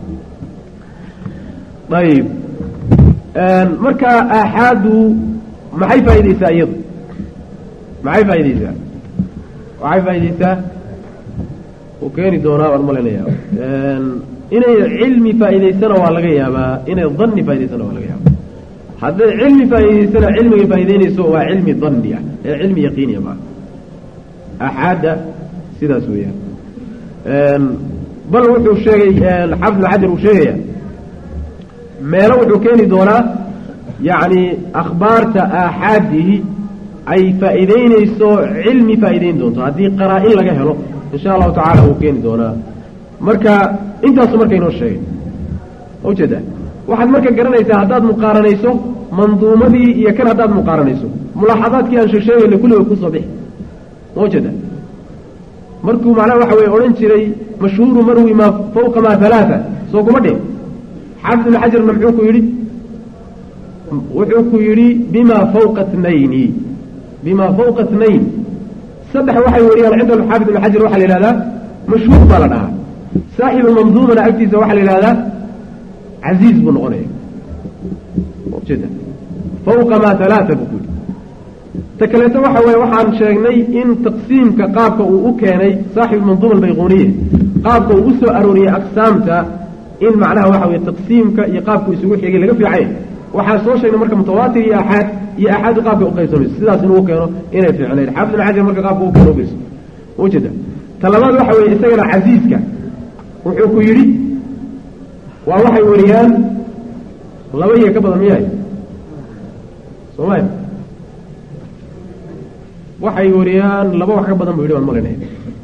wey ayib marka aaxaadu maxay faa'iideysaa iyadu maxay faa'iideysaa waxay faa'iideysaa uu keeni doonaa waan malaynayaa inay cilmi faa'iideysana waa laga yaabaa inay danni faa'ideysana waa laga yaabaa hadday cilmi faa'iideysana cilmigay faa'iideynayso waa cilmi danni ah ee cilmi yaqiiniya maa axaadda sidaas weeyaan bal wuxuu sheegay xafid xajar uu sheegaya meelo wuxuu keeni doonaa yacni akhbaarta aaxaadihi ay faa'iideynayso cilmi faa'iideyn doonto haddii qaraa-in laga helo insha allahu tacala wuu keeni doonaa marka intaasu marka inoo sheegay ma ujeeda waxaad marka garanaysaa haddaad muqaaranayso manduumadii iyo kan haddaad muqaaranayso mulaaxadaadkii aan sheegsheegayna kulliga kusoo bixi ma ujeeda markuu macnaha waxa weye odhan jiray mashhuuru marwi maa fawqa maa halaaa soo kuma dhih xaafid ibn xajarna muxuu ku yidhi wuxuu ku yidhi bima fawqa tnayni bima fawqa tnayn saddex waxay wariyaan cinda xaafid ibn xajar waxaa la yihahdaa mashhuur baa la dhahaa saaxibu manduumana agtiisa waxaa la yihahdaa casiiz buu noqonaya ujeeda fawqa maa halaaa buu ku yidhi ta kaleeto waxa weye waxaan sheegnay in taqsiimka qaabka uu u keenay saaxibu manduuma albayquniye qaabka uu u soo arooriyey aqsaamta in macnaha waxa weye taqsiimka iyo qaabku isugu xigay laga fiicay waxaa soo sheegnay marka mutawaatir iyo axaad iyo axaadu qaabka uqaybsamayso sidaas inuu keeno inay fiicnayd xaafid ibn xajar marka qaabka u keeno ugeyso ujeeda ta labaad waxa weye isagana casiiska wuxuu ku yidhi waa waxay wariyaan laba iyo ka badan miyahay soomaya waxay wariyaan laba wax ka badan buu yidhi waan malinaya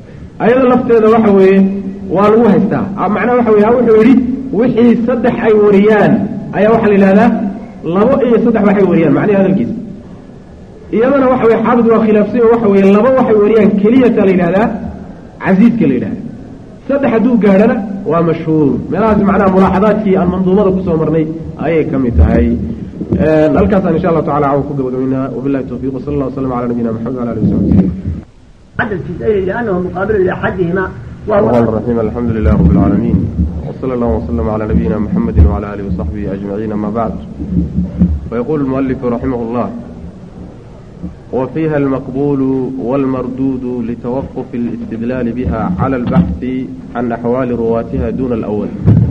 ayada lafteeda waxa weeye waa lagu haystaa macnaha waxa weye wuxuu yidhi wixii saddex ay wariyaan ayaa waxaa la yidhahdaa labo iyo saddex waxay wariyaan macnihi hadalkiisa iyadana waxa weye xaafid waa khilaafsay oo waxa weeye laba waxay wariyaan keliyata la yidhahdaa casiiska la yidhahda saddex hadduu gaadhana waa mashhuur meelahaas macnaha mulaaxadaadkii aan manduumada kusoo marnay ayay ka mid tahay halkaasaan insha allahu tacala cawn ku gabagabaynaa wabillahi tawfiiq wasala allah waslam ala nabiyina maxamed wala alihi wasaxbi عدد الجزئين لأنه مقابل لأحدهما الرحمن وهو الرحيم الحمد لله رب العالمين وصلى الله وسلم على نبينا محمد وعلى آله وصحبه أجمعين ما بعد ويقول المؤلف رحمه الله وفيها المقبول والمردود لتوقف الاستدلال بها على البحث عن أحوال رواتها دون الأول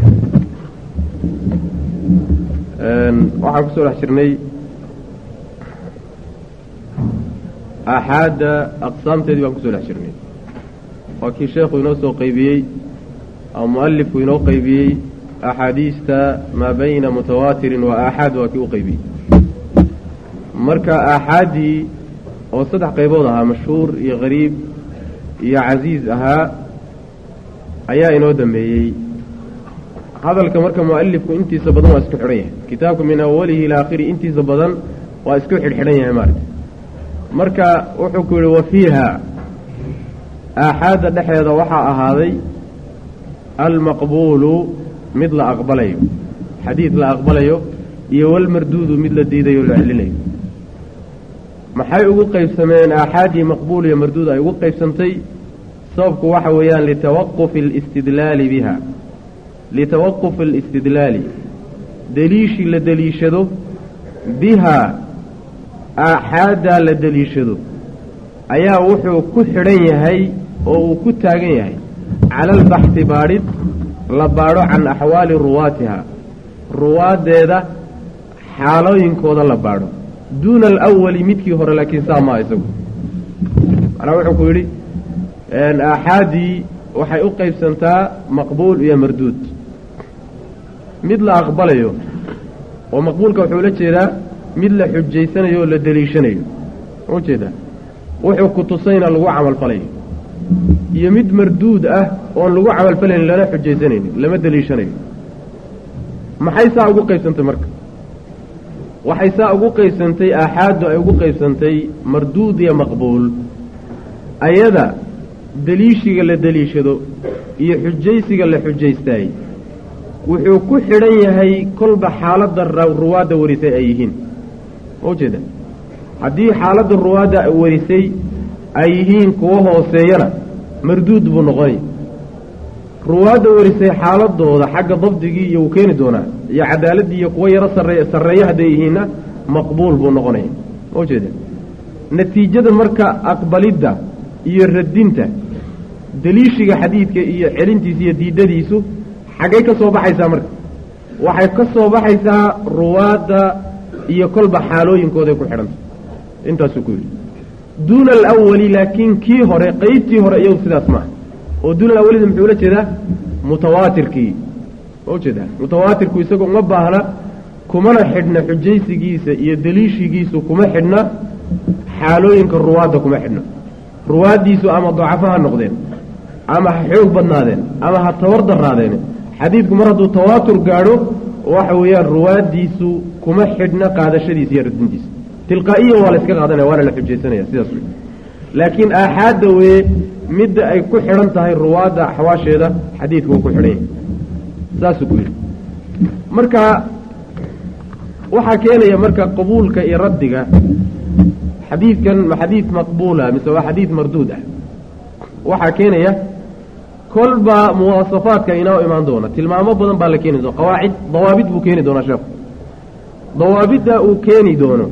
waxaan kusoo dhex jirnay aaxaadda aqsaamteedii baan kusoo dhex jirnay waa kii sheekhu inoo soo qaybiyey ama mualifku inoo qaybiyey axaadiista maa bayna mutawaatirin wa aaxaad waa kii u qaybiyey marka aaxaaddii oo saddex qaybood ahaa mashhuur iyo qariib iyo casiiz ahaa ayaa inoo dambeeyey hadalka marka mualifku intiisa badan waa isku xidhan yahay kitaabka min awalihi ilaa akhiri intiisa badan waa isku xidhxidhan yahay maarata marka wuxuu ku yihi wa fiiha aaxaadda dhexeeda waxaa ahaaday almaqbuulu mid la aqbalayo xadiid la aqbalayo iyo walmarduudu mid la diidayo la celinayo maxay ugu qaybsameen aaxaaddii maqbuul iyo marduud ay ugu qaybsantay sababku waxa weeyaan litawaqufi alistidlaali biha litawaqufi alistidlaali deliishii la deliishado bihaa aaxaaddaa la deliishado ayaa wuxuu ku xidhan yahay oo uu ku taagan yahay cala albaxthi baadhid la baadho can axwaali ruwaatiha ruwaaddeeda xaalooyinkooda la baadho duuna alawali midkii hore laakiin saa maa isagu macnaa wuxuu ku yidhi aaxaaddii waxay u qaybsantaa maqbuul iyo marduud mid la aqbalayo oo maqbuulka wuxuu la jeedaa mid la xujaysanayo oo la deliishanayo ma ujeedaa wuxuu ku tusayna lagu camalfalayo iyo mid marduud ah oon lagu camalfalaynin lana xujaysanaynin lama deliishanayo maxay saa ugu qaybsantay marka waxay saa ugu qaybsantay aaxaaddu ay ugu qaybsantay marduud iyo maqbuul ayada deliishiga la deliishado iyo xujaysiga la xujaystaay wuxuu ku xidhan yahay kolba xaaladda ruwaadda warisay ay yihiin ma ujeeda haddii xaaladda ruwaadda warisay ay yihiin kuwo hooseeyana marduud buu noqonay ruwaadda warisay xaaladooda xagga dabdigii iyo uu keeni doonaa iyo cadaaladdii iyo kuwo yaro sarree sarreeyo hadday yihiinna maqbuul buu noqonaya ma ujeeda natiijada marka aqbalidda iyo radinta deliishiga xadiidka iyo celintiisa iyo diidadiisu xaggay ka soo baxaysaa marka waxay ka soo baxaysaa ruwaadda iyo kolba xaalooyinkooday ku xidhanta intaasuu ku yidhi duuna alawali laakiin kii hore qeybtii hore iyagu sidaas maaha oo duuna alawalida muxuu la jeedaa mutawaatirkii ma ujeedaa mutawaatirku isaga uma baahna kumana xidhna xujaysigiisa iyo deliishigiisu kuma xidhna xaalooyinka ruwaadda kuma xidhna ruwaaddiisu ama dacafo ha noqdeen ama ha xoog badnaadeen ama ha tabar daraadeen xadiidku mar hadduu tawaatur gaadho waxa weeyaan ruwaaddiisu kuma xidhna qaadashadiisa iyo radintiisa tilqaa'iyan waa la iska qaadanaya waana la xujaysanaya sidaas wey laakiin aaxaadda weye midda ay ku xidhan tahay ruwaadda axwaasheeda xadiidku wuu ku xidhan yahay saasuu ku yidhi marka waxaa keenaya marka qabuulka iyo raddiga xadiidkan ma xadiid maqbuula mise waa xadiid marduud ah waxaa keenaya kolba muwaasafaadka inoo imaan doona tilmaamo badan baa la keeni doona qawaacid dawaabid buu keeni doonaa sheekhu dawaabidda uu keeni doono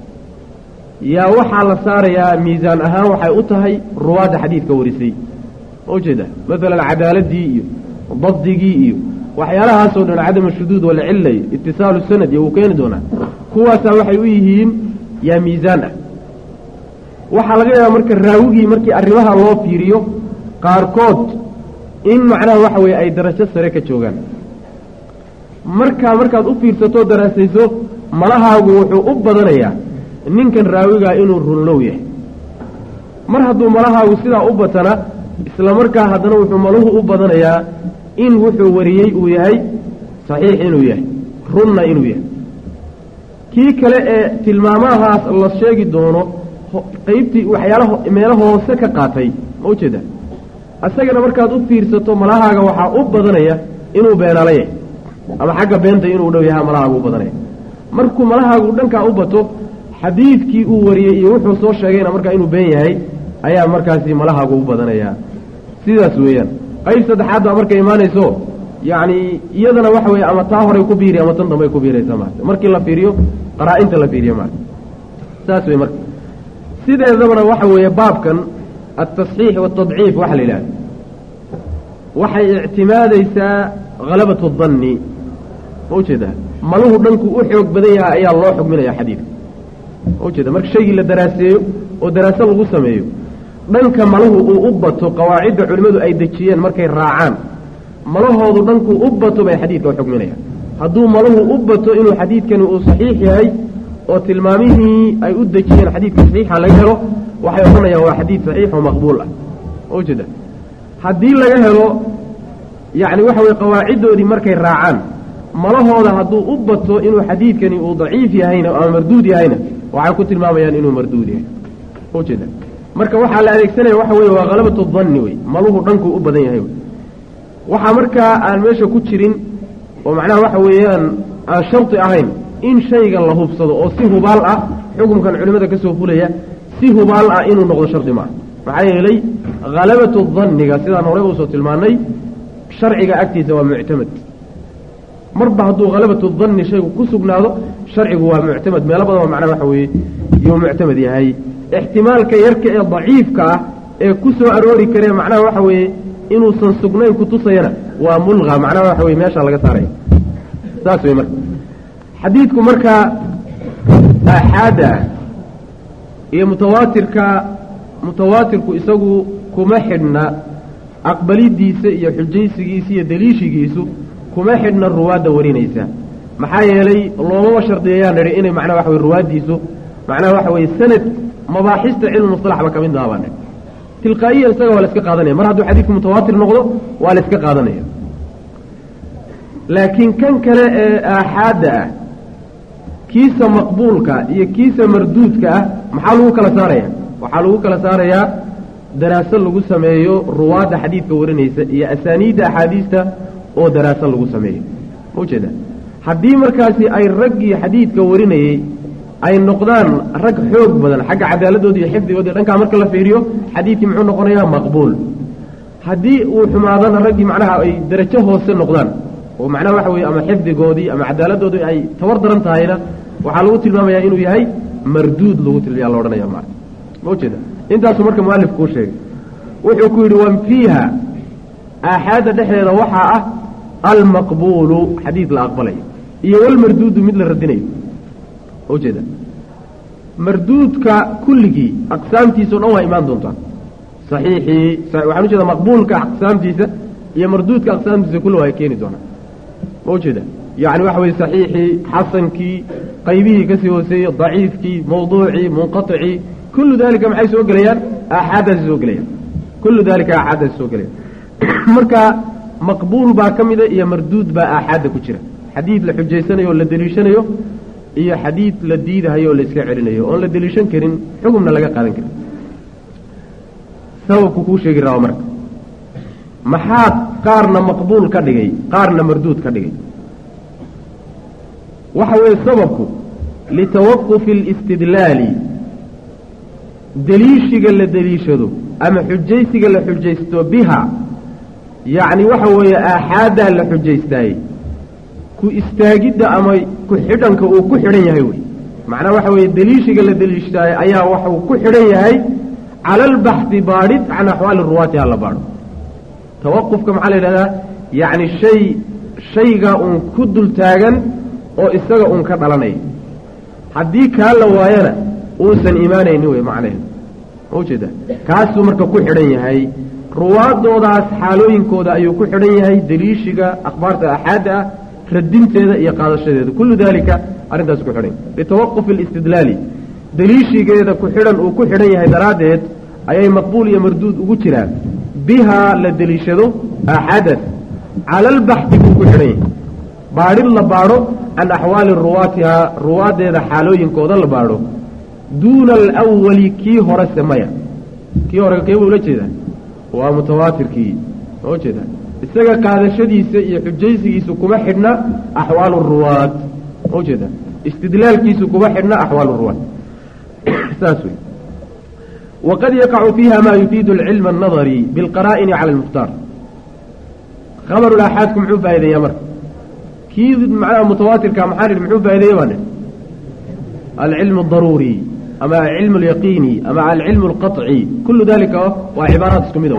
yaa waxaa la saarayaa miisaan ahaan waxay u tahay ruwaadda xadiidka warisay ma ujeeda maalan cadaaladii iyo dabdigii iyo waxyaalahaasoo dhan cadama shuduud walcilla iyo itisaalu sanad iyo wuu keeni doonaa kuwaasaa waxay u yihiin yaa miisaan ah waxaa laga yaabaa marka raawigii markii arrimaha loo fiiriyo qaarkood in macnaha waxa weeye ay darajo sare ka joogaan markaa markaad u fiirsatoo daraasayso malahaagu wuxuu u badanayaa ninkan raawigaa inuu runlow yahay mar hadduu malahaagu sidaa u batana isla markaa haddana wuxuu maluhu u badanayaa in wuxuu wariyey uu yahay saxiix inuu yahay runna inuu yahay kii kale ee tilmaamahaas la sheegi doono qeybtii waxyaala meelo hoose ka qaatay ma ujeeda isagana markaad u fiirsato malahaaga waxaa u badanaya inuu beenala yahay ama xagga beenta inuu dhow yaha malahaaga u badanaya markuu malahaagu dhankaa u bato xadiidkii uu wariyey iyo wuxuu soo sheegayna markaa inuu been yahay ayaa markaasi malahaagu u badanayaa sidaas weeyaan qayb saddexaad baa markay imaanayso yacni iyadana waxa weeye ama taa horay ku biiri ama tan dambay ku biiraysaa maarata markii la fiiriyo qaraa-inta la fiiriyo maarata saas wey marka sideedabana waxa weeye baabkan altasxiix waatadciif waxa la yidhahda waxay ictimaadaysaa halabatu danni ma ujeedaa maluhu dhanku u xoog badan yaha ayaa loo xugminaya xadiidka ma ujeeda marka shaygii la daraaseeyo oo daraaso lagu sameeyo dhanka maluhu uu u bato qawaacidda culimmadu ay dejiyeen markay raacaan malahoodu dhankuu u bato bay xadiidka u xugminayaan hadduu maluhu u bato inuu xadiidkani uu saxiix yahay oo tilmaamihii ay u dejiyeen xadiidka saxiixa laga helo waxay odhanayaan waa xadiid saxiix oo maqbuul ah ma ujeeda haddii laga helo yacni waxa weye qawaaciddoodii markay raacaan malahooda hadduu u bato inuu xadiidkani uu daciif yahayna ama marduud yahayna waxay ku tilmaamayaan inuu marduud yahay ma ujeeda marka waxaa la adeegsanaya waxa weye waa halabatu danni wey maluhu dhankuu u badan yahay wey waxaa markaa aan meesha ku jirin oo macnaha waxa weeyaan aan shardi ahayn in shayga la hubsado oo si hubaal ah xukumkan culimmada ka soo fulaya si hubaal ah inuu noqdo shardi maaha maxaa yeelay halabatu danniga sidaan horey uusoo tilmaanay sharciga agtiisa waa muctamad marba hadduu halabatu danni shaygu ku sugnaado sharcigu waa muctamad meelo badan oo macnaha waxa weeye yuu muctamad yahay ixtimaalka yarka ee daciifka ah ee ku soo aroori karee macnaha waxa weeye inuusan sugnayn kutusayana waa mulqa macnaha waxa weye meeshaa laga saaraya saas wey marka xadiidku markaa aaxaada ah iyo mutawaatirka mutawaatirku isagu kuma xidhna aqbalidiisa iyo xujaysigiisa iyo daliishigiisu kuma xidhna ruwaadda warinaysa maxaa yeelay loomama shardiyayaa nidhi inay macnaha waxa weye ruwaaddiisu macnaha waxa weeye sanad mabaaxista cilmu musalaxba ka mid aha baa nidhi tilqaa'iyan isaga waa la iska qaadanaya mar hadduu xadiidku mutawaatir noqdo waa la iska qaadanaya laakiin kan kale ee aaxaadda ah kiisa maqbuulka iyo kiisa marduudka ah maxaa lagu kala saaraya waxaa lagu kala saarayaa daraaso lagu sameeyo ruwaadda xadiidka warinaysa iyo asaaniidda axaadiista oo daraaso lagu sameeyo ma ujeeda haddii markaasi ay raggii xadiidka warinayey ay noqdaan rag xoog badan xagga cadaaladooda iyo xifdigooda dhankaa marka la fiiriyo xadiidkii muxuu noqonayaa maqbuul haddii uu xumaadana raggii macnaha ay darajo hoose noqdaan oo macnaha waxa weye ama xifdigoodii ama cadaaladdoodii ay tabar daran tahayna waxaa lagu tilmaamayaa inuu yahay marduud lagu tilmaya la odhanaya ma ma ujeeda intaasuu marka mualif kuu sheegay wuxuu ku yidhi wan fiiha aaxaadda dhexdeeda waxaa ah almaqbuulu xadiid la aqbalayo iyo walmarduudu mid la radinayo ujeeda marduudka kulligii aqsaamtiisa o dhan waa imaan doontaa saxiixii waxaan ujeeda maqbuulka aqsaamtiisa iyo marduudka aqsaamtiisa kulli waa keeni doonaa ma ujeeda yacni waxa weye saxiixii xasankii qaybihii kasii hooseeyey daciifkii mawduucii munqaطicii kullu dalika maxay soo gelayaan aaxaadaasi soo gelayaan kullu dalika aaxaadaasi soo gelayaan marka maqbuul baa ka mida iyo marduud baa aaxaadda ku jira xadiid la xujaysanayo oo la deliishanayo iyo xadiid la diidahayo oo la iska celinayo oon la deliishan karin xugumna laga qaadan karin sababku kuu sheegi raba marka maxaad qaarna maqbuul ka dhigay qaarna marduud ka dhigay waxa weeye sababku litawaqufi alistidlaali deliishiga la deliishado ama xujaysiga la xujaysto biha yacni waxa weeye aaxaaddaa la xujaystaayey ku istaagidda ama ku xidhanka uu ku xidhan yahay wey macnaa waxa weeye deliishiga la deliishtaayo ayaa waxuu ku xidhan yahay cala albaxdi baadhid can axwaali ruwaati ha la baadho tawaqufka maxaa la yidhahdaa yacni shay shayga uun ku dul taagan oo isaga uun ka dhalanaya haddii kaa la waayana uusan imaanaynin wey macnaheedu ma ujeeda kaasuu marka ku xidhan yahay ruwaadoodaas xaalooyinkooda ayuu ku xidhan yahay deliishiga akhbaarta axaadda ah radinteeda iyo qaadashadeeda kullu dalika arrintaas ku xidhan litawaqufi alistidlaali deliishigeeda ku xidhan uu ku xidhan yahay daraaddeed ayay maqbuul iyo marduud ugu jiraan bihaa la deliishado axadan cala albaxdi buu ku xidhan yahay baadhid la baadho can axwaali ruwaatihaa ruwaaddeeda xaalooyinkooda la baadho duuna alawali kii horese maya kii hore kee buu ula jeedaa waa mutawaatirkii ma ujeedaa isaga qaadashadiisa iyo xujaysigiisu kuma xidhna axwaalu ruwaad ma ujeedaa istidlaalkiisu kuma xidhna axwaalu ruwaad saas wey waqad yaqacu fiiha ma yufiidu alcilma annadari bilqaraa'ini cala almukhtaar khabaru laaxaadku muxuu faa'ideeyaa marka kii macnaha mutawaatirka maxaa nidhi muxuu faa'ideeya baa nidhi alcilmu adaruuri ama alcilmu alyaqiini ama alcilmu alqaطci kullu dalika waa cibaaraad isku mida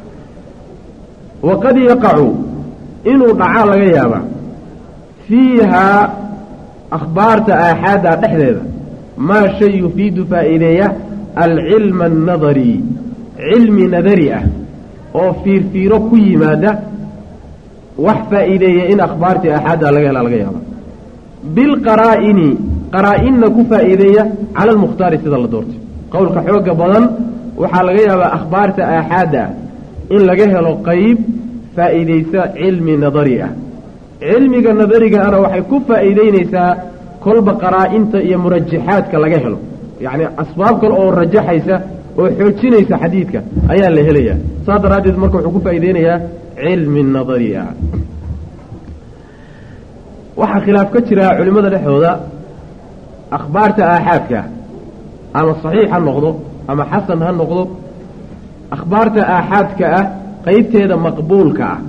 waqad yaqacu inuu dhacaa laga yaabaa fiihaa akhbaarta aaxaadda dhexdeeda maa shay yufiidu faa'iideeya alcilma annadari cilmi nadari ah oo fiirfiiro ku yimaada wax faa'iideeya in akhbaartii aaxaadda laga helaa laga yaaba bilqaraa'ini qaraa-inna ku faa'iideeya cala almukhtaari sida la doortay qowlka xooga badan waxaa laga yaabaa akhbaarta aaxaadda ah in laga helo qeyb faa'iideysa cilmi nadari ah cilmiga nadariga ana waxay ku faa'iideyneysaa kolba qaraa-inta iyo murajaxaadka laga helo yacni asbaab kale oo rajaxaysa oo xoojinaysa xadiidka ayaa la helayaa saas daraaddeed marka wuxuu ku faa'iideynayaa cilmi nadari ah waxaa khilaaf ka jira culimmada dhexdooda akhbaarta aaxaadka ama saxiix ha noqdo ama xasan ha noqdo akhbaarta aaxaadka ah qeybteeda maqbuulka ah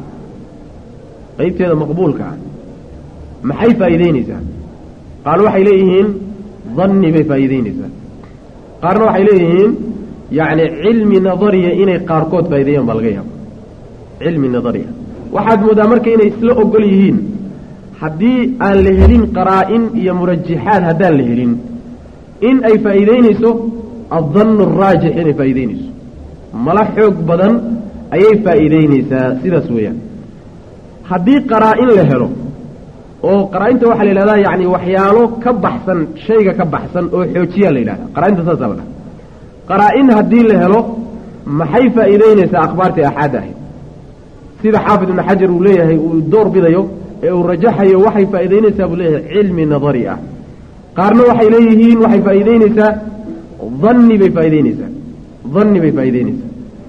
qeybteeda maqbuulka ah maxay faa'iideyneysaa qaar waxay leeyihiin danni bay faa'iideyneysaa qaarna waxay leeyihiin yacni cilmi nadariya inay qaarkood faa'ideeyaan baa laga yaaba cilmi nadariya waxaad moodaa marka inay isla ogol yihiin haddii aan la helin qaraa-in iyo murajaxaad haddaan la helin in ay faa'iideyneyso addannu araajix inay faa'iideyneyso mala xoog badan ayay faa'iideyneysaa sidaas weeyaan haddii qaraa-in la helo oo qaraa-inta waxaa la yidhahdaa yacni waxyaalo ka baxsan shayga ka baxsan oo xoojiyaa la yidhahdaa qaraa-inta saasaa la dhaha qaraa-in haddii la helo maxay faa'iideyneysaa akhbaartii axaad ahayd sida xaafid ibnu xajar uu leeyahay uu door bidayo ee uu rajaxayo waxay faa'iideyneysaa buu leeyahay cilmi nadari ah qaarna waxay leeyihiin waxay faa'iideyneysaa danni bay faa'iideyneysaa danni bay faa'iideyneysaa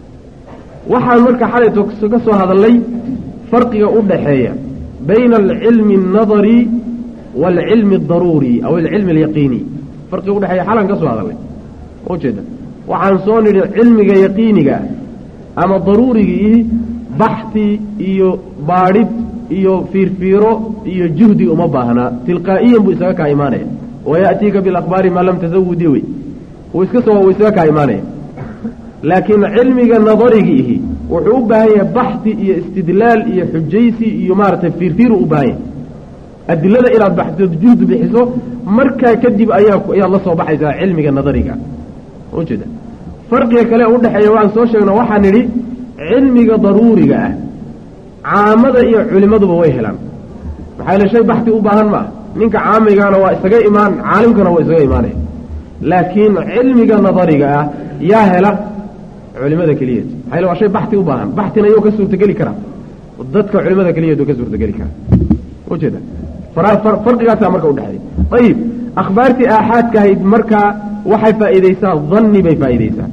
waxaan marka xalayto ka soo hadallay farqiga u dhaxeeya bayna alcilmi الnadari wاlcilmi الdaruuri aw alcilmi اlyaqiini farqiga udhexeeya xalan ka soo hadallay ujeeda waxaan soo nidhi cilmiga yaqiiniga ama daruurigii baxti iyo baadhid iyo fiirfiiro iyo juhdi uma baahnaa tilqaa'iyan buu isaga kaa imaanaya wayaأtiika biاlakbaari maa lam tasawudi wey uu iska soo uu isaga kaa imaanaya laakiin cilmiga nadarigiihi wuxuu u baahan yahay baxdi iyo istidlaal iyo xujaysi iyo maaragtay fiirfiiru u baahan yahay adilada inaad baxdo juhdi bixiso markaa kadib ayaa ayaad la soo baxaysaa cilmiga nadariga ujeeda farqiga kale u dhexeeya waan soo sheegno waxaa nidhi cilmiga daruuriga ah caamada iyo culimaduba way helaan maxaa yaele shay baxdi u baahan ma ah ninka caamigaana waa isaga imaan caalimkana waa isaga imaanaya laakiin cilmiga nadariga ah yaa hela culimada keliyat maxaa yele waa shay baxti u baahan baxtina iyuu ka suurtageli karaa dadka culimada keliyatu ka suurtageli karaa ujeeda farqigaasaa marka udhexeeya ayib akhbaartii aaxaadka ahayd markaa waxay faa'iideysaa danni bay faa'iideysaa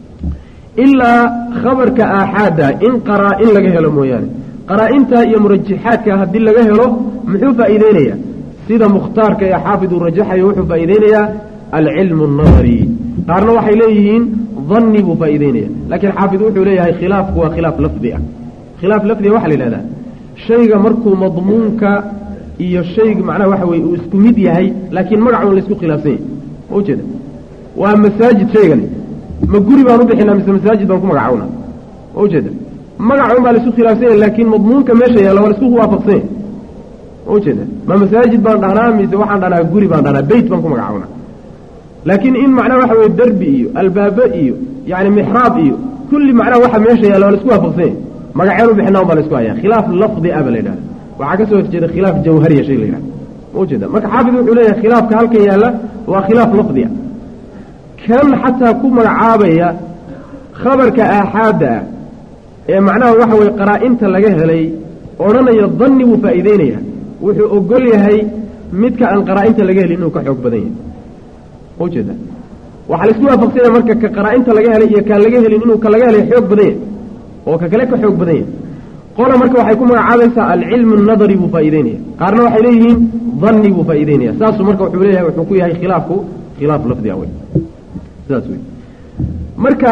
ilaa khabarka aaxaada in qaraa-in laga helo mooyaane qaraa-inta iyo murajaxaadka haddii laga helo muxuu faa'iideynayaa sida mukhtaarka ee xaafid uu rajaxayo wuxuu faa'iideynayaa alcilmu annadari qaarna waxay leeyihiin danni buu faa'iideynaya laakiin xaafid wuxuu leeyahay khilaafku waa khilaaf lafdi ah khilaaf lafdiga waxaa la yidhahdaa shayga markuu madmuunka iyo shayga macnaha waxa weye uu isku mid yahay laakiin magacuun laysku khilaafsan yahay ma ujeeda waa masaajid shaygani ma guri baan u bixinaa mise masaajid baan ku magacowna ma ujeeda magacuun baa laisku khilaafsan yahay laakiin madmuunka meesha yaalla waa laisku waafaqsan yahay ma ujeeda ma masaajid baan dhahnaa mise waxaan dhahnaa guri baan dhahnaa beyt baan ku magacowna laakiin in macnaha waxa weye derbi iyo albaabo iyo yani mixraab iyo kulli macnaha waxa meesha yaalla waa laisku waafaqsan yahay magaceen u bixinaa un baa laisku hayaa khilaaf lafdi ah ba la yidhahda waxaa ka soo horjeeda khilaaf jawhariya shay la yidhahda ma ujeeda marka xaafid wuxuu leeyahay khilaafka halkan yaalla waa khilaaf lafdi ah kan xataa ku magacaabaya khabarka aaxaadda ah ee macnaha waxa weye qaraa-inta laga helay odhanaya danni buu faa'iideynaya wuxuu ogol yahay midka aan qaraa-inta laga helin inuu ka xoog badan yahay ujeeda waxaa laisku waafaqsanya marka ka qaraa-inta laga helay iyo kaan laga helin inuu ka laga helay xoog badan yahay oo ka kale ka xoog badan yahay qola marka waxay ku magacaabaysaa alcilmu nadari buu faa'iideynaya qaarna waxay leeyihiin danni buu faa'iideynaya saasuu marka wuxuu leeyahay wuxuu ku yahay khilaafku khilaaf lafdi awey sidaas wey marka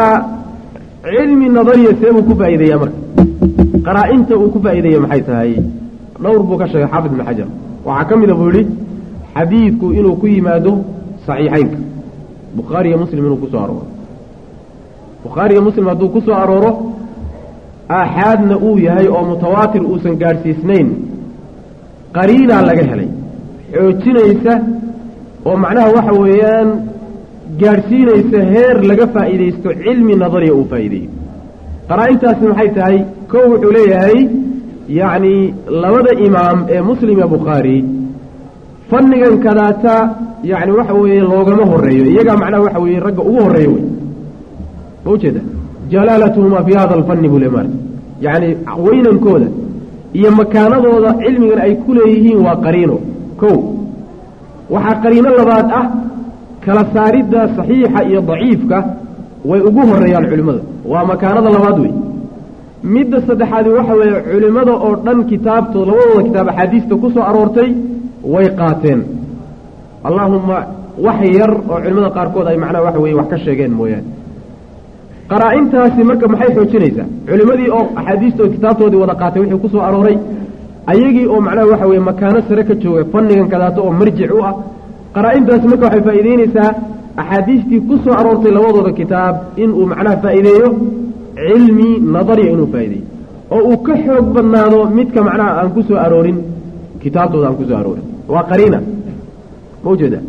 cilmi nadariya see buu ku faa'iideeyaa marka qaraa-inta uu ku faa'iideeya maxay tahay dhowr buu ka sheegay xaafid ibnu xajar waxaa ka mida buu yihi xadiidku inuu ku yimaado saxiixeynka bukhaari iyo muslim inuu ku soo arooro bukhaari iyo muslim hadduu ku soo arooro aaxaadna uu yahay oo mutawaatir uusan gaadhsiisnayn qariinaa laga helay xoojinaysa oo macnaha waxa weeyaan gaadhsiinaysa heer laga faa'iidaysto cilmi nadariya uu faa'iideeyo qaraa-intaasi maxay tahay kow wuxuu leeyahay yacni labada imaam ee muslim iyo bukhaari fannigan kadaata yacni waxa weeye loogama horeeyo iyagaa macnaha waxa weeye ragga ugu horreeyo wey ma ujeeda jalaalatuhumaa fii hada alfanni buu le maarta yacni weynankooda iyo makaanadooda cilmigan ay ku leeyihiin waa qariino kow waxaa qariino labaad ah kala saaridda saxiixa iyo daciifka way ugu horeeyaan culimmada waa makaanada labaad wey midda saddexaadi waxa weeye culimmada oo dhan kitaabtooda labadooda kitaab axaadiista ku soo aroortay way qaateen allaahumma wax yar oo culimmada qaarkood ay macnaha waxa weye wax ka sheegeen mooyaane qaraa-intaasi marka maxay xoojinaysaa culimmadii oo axaadiistooda kitaabtoodii wada qaatay wixii ku soo arooray ayagii oo macnaha waxa weye makaano sare ka jooga fannigan kadaato oo marjic u ah qaraa-intaasi marka waxay faa'iideynaysaa axaadiistii ku soo aroortay labadooda kitaab inuu macnaha faa'iideeyo cilmi nadariya inuu faa'ideeyo oo uu ka xoog badnaado midka macnaha aan ku soo aroorin kitaabtooda aan ku soo aroorin waa qariina ma ujeeda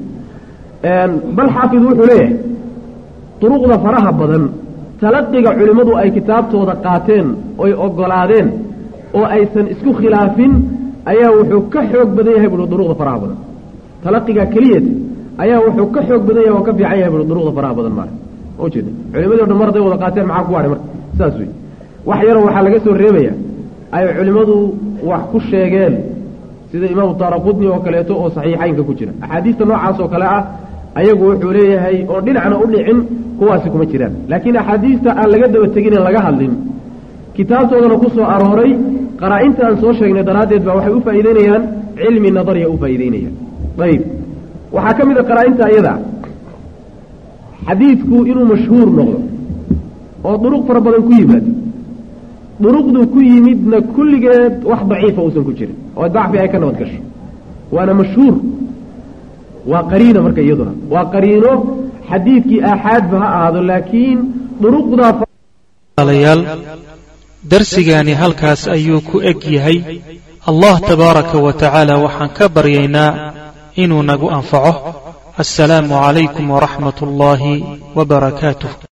bal xaafid wuxuu leeyahay duruqda faraha badan talaqiga culimmadu ay kitaabtooda qaateen oy ogolaadeen oo aysan isku khilaafin ayaa wuxuu ka xoog badan yahay buui duruqda faraha badan talaqiga keliyata ayaa wuxuu ka xoog badan yahay oo ka fiican yahay buui duruqda faraha badan maale ma ujeeda culimadii o dhan mar hadday wada qaateen maxaa ku hadhay marka saas wey wax yaroo waxaa laga soo reebaya ay culimmadu wax ku sheegeen sida imaamu daaraqudni oo kaleeto oo saxiixaynka ku jira axaadiista noocaas oo kale ah ayagu wuxuu leeyahay oo dhinacna u dhicin kuwaasi kuma jiraan laakiin axaadiista aan laga daba teginen laga hadlin kitaabtoodana ku soo arooray qaraa-inta aan soo sheegnay daraaddeed baa waxay u faa'iideynayaan cilmi nadariya u faa'iideynayaan ayib waxaa ka mid a qaraa-inta iyada xadiidku inuu mashhuur noqdo oo duruq fara badan ku yimaado duruqdu ku yimidna kulligeed wax daciifa uusan ku jirin oo dacfi ay ka nabad gasho waana mashhuur waa qariina marka iyaduna waa qariino xadiidkii aaxaadba ha ahaado laakiin duruqdaalayaal darsigaani halkaas ayuu ku eg yahay allah tabaaraka wa tacaala waxaan ka baryaynaa inuu nagu anfaco assalaamu calaykum waraxmat ullaahi wa barakaatuh